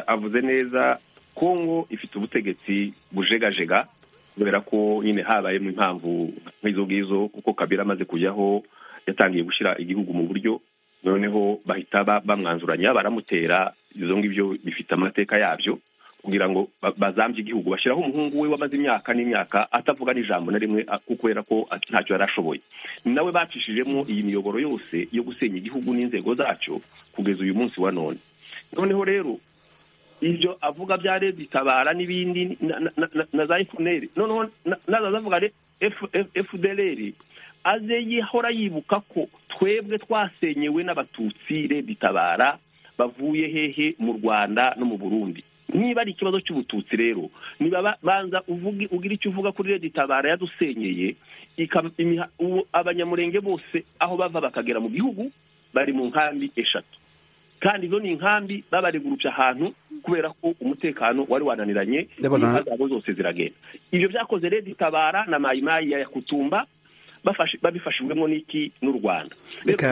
avuze neza kongo ifite ubutegetsi bujegajega kubera ko nyine habayemo impamvu nk'izo ngizo kuko kabira amaze kujyaho yatangiye gushyira igihugu mu buryo noneho bahita bamwanzuranya baramutera izo ngibyo bifite amateka yabyo kugira ngo bazambye igihugu bashyiraho umuhungu we wamaze imyaka n'imyaka atavuga n'ijambo na rimwe kubera ko ntacyo yari ashoboye ni nawe bacishijemo iyi miyoboro yose yo gusenya igihugu n'inzego zacyo kugeza uyu munsi wa none noneho rero ibyo avuga bya leta itabara n'ibindi na za efuneri noneho nazavuga efudereri aze yihora yibuka ko twebwe twasenyewe n'abatutsi leta itabara bavuye hehe mu rwanda no mu burundi niba ari ikibazo cy'ubututsi rero niba banza ugira icyo uvuga kuri leta itabara yadusenyeye abanyamurenge bose aho bava bakagera mu gihugu bari mu nkambi eshatu kandi izo ni inkambi babaregurupya ahantu kubera ko umutekano wari wananiranye inka zabo zose ziragenda ibyo byakoze leta itabara na mayimayi ya yakutumba babifashijwemo n'iki n'u rwanda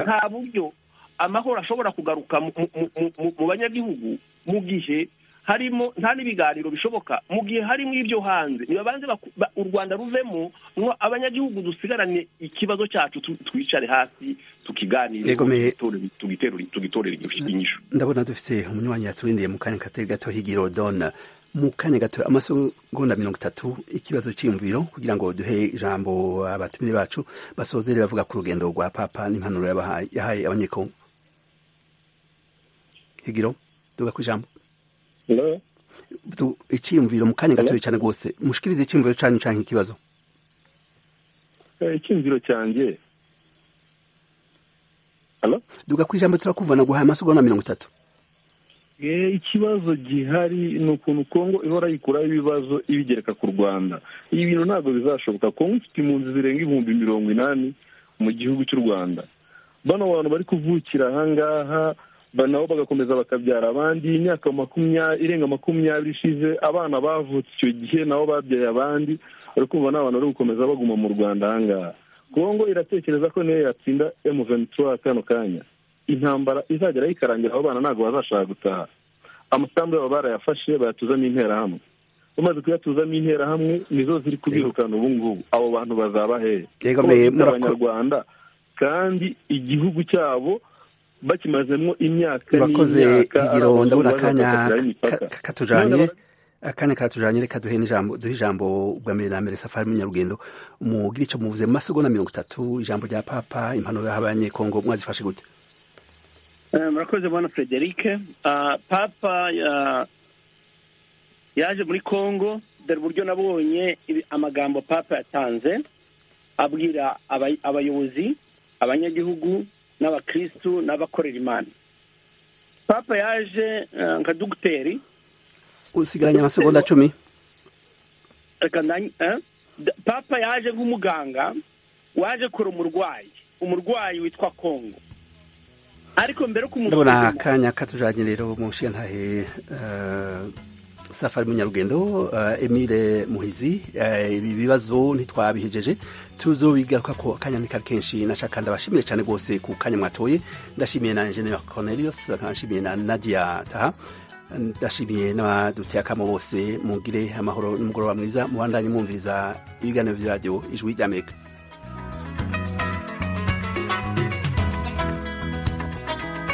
nta buryo amahoro ashobora kugaruka mu banyagihugu mu gihe harimo nta n'ibiganiro bishoboka mu gihe harimo ibyo hanze nibabanze u rwanda ruvemo abanyagihugu dusigarane ikibazo cyacu twicare hasi tukiganire tugitorera inyishu ndabona dufite umunywanyi yaturindiye mu kanya katari gato higiro dona mu kanya gato amasegonda mirongo itatu ikibazo cy'iyumviro kugira ngo duhe ijambo abatumire bacu basozere bavuga ku rugendo rwa papa n'impanuro yahaye abanyekongo higiro tuvuga ku ijambo icyiyumviro mu kanya gatoya cyane rwose mushikirize icyiyumviro cyanyu cyangwa ikibazo icyiyumviro cyanjye duga ku ijambo turakuvana guhaye amasogo na mirongo itatu ikibazo gihari ni ukuntu kongo ihora yikuraho ibibazo ibigereka ku rwanda ibi bintu ntabwo bizashoboka kongo ifite impunzi zirenga ibihumbi mirongo inani mu gihugu cy'u rwanda bano bantu bari kuvukira ahangaha nabo bagakomeza bakabyara abandi imyaka makumyabiri irenga makumyabiri ishize abana bavutse icyo gihe nabo babyaye abandi bari kumva n'abantu bari gukomeza baguma mu rwanda ahangaha kongo iratekereza ko niyo yatsinda emu ventura kano kanya intambara izagera yikarangira abo bana ntabwo bazashaka gutaha amasambu yabo barayafashe bayatuzamo interahamwe bamaze kuyatuzamo interahamwe nizo ziri kubirukana ubu ngubu abo bantu bazaba hehe abanyarwanda kandi igihugu cyabo bakimazemo imyaka murakoze igiro ndabona akanya katujanye akanya katujanye reka duhe n'ijambo duhe ijambo bwa mbere na mbere safari munyarugendo mugira ico muvuze mu masegonda mirongo itatu ijambo rya papa impanuro yaha abanyekongo mwazifashe gute murakoze bwana frederic papa yaje muri congo dore uburyo nabonye amagambo papa yatanze abwira abayobozi abanyagihugu n'abakirisitu n'abakorera imana papa yaje nka dogiteri usigaranye amasegonda cumi papa yaje nk'umuganga waje kure umurwayi umurwayi witwa kongo ariko mbere ndabona akanya katujanye rero mu nshinga ntahe safari munyarugendo uh, Emile Muhizi uh, ibi bibazo ntitwabihejeje tuzobigaruka ko akanya ni kari kenshi nashaka ndabashimire cyane rwose ku kanya mwatoye ndashimiye na Engineer Cornelius ndashimiye na Nadia Taha ndashimiye n'abaduteye akamo bose mugire amahoro n'umugoroba mwiza mubandanye mwumviriza ibiganiro bya radiyo ijwi ry'amerika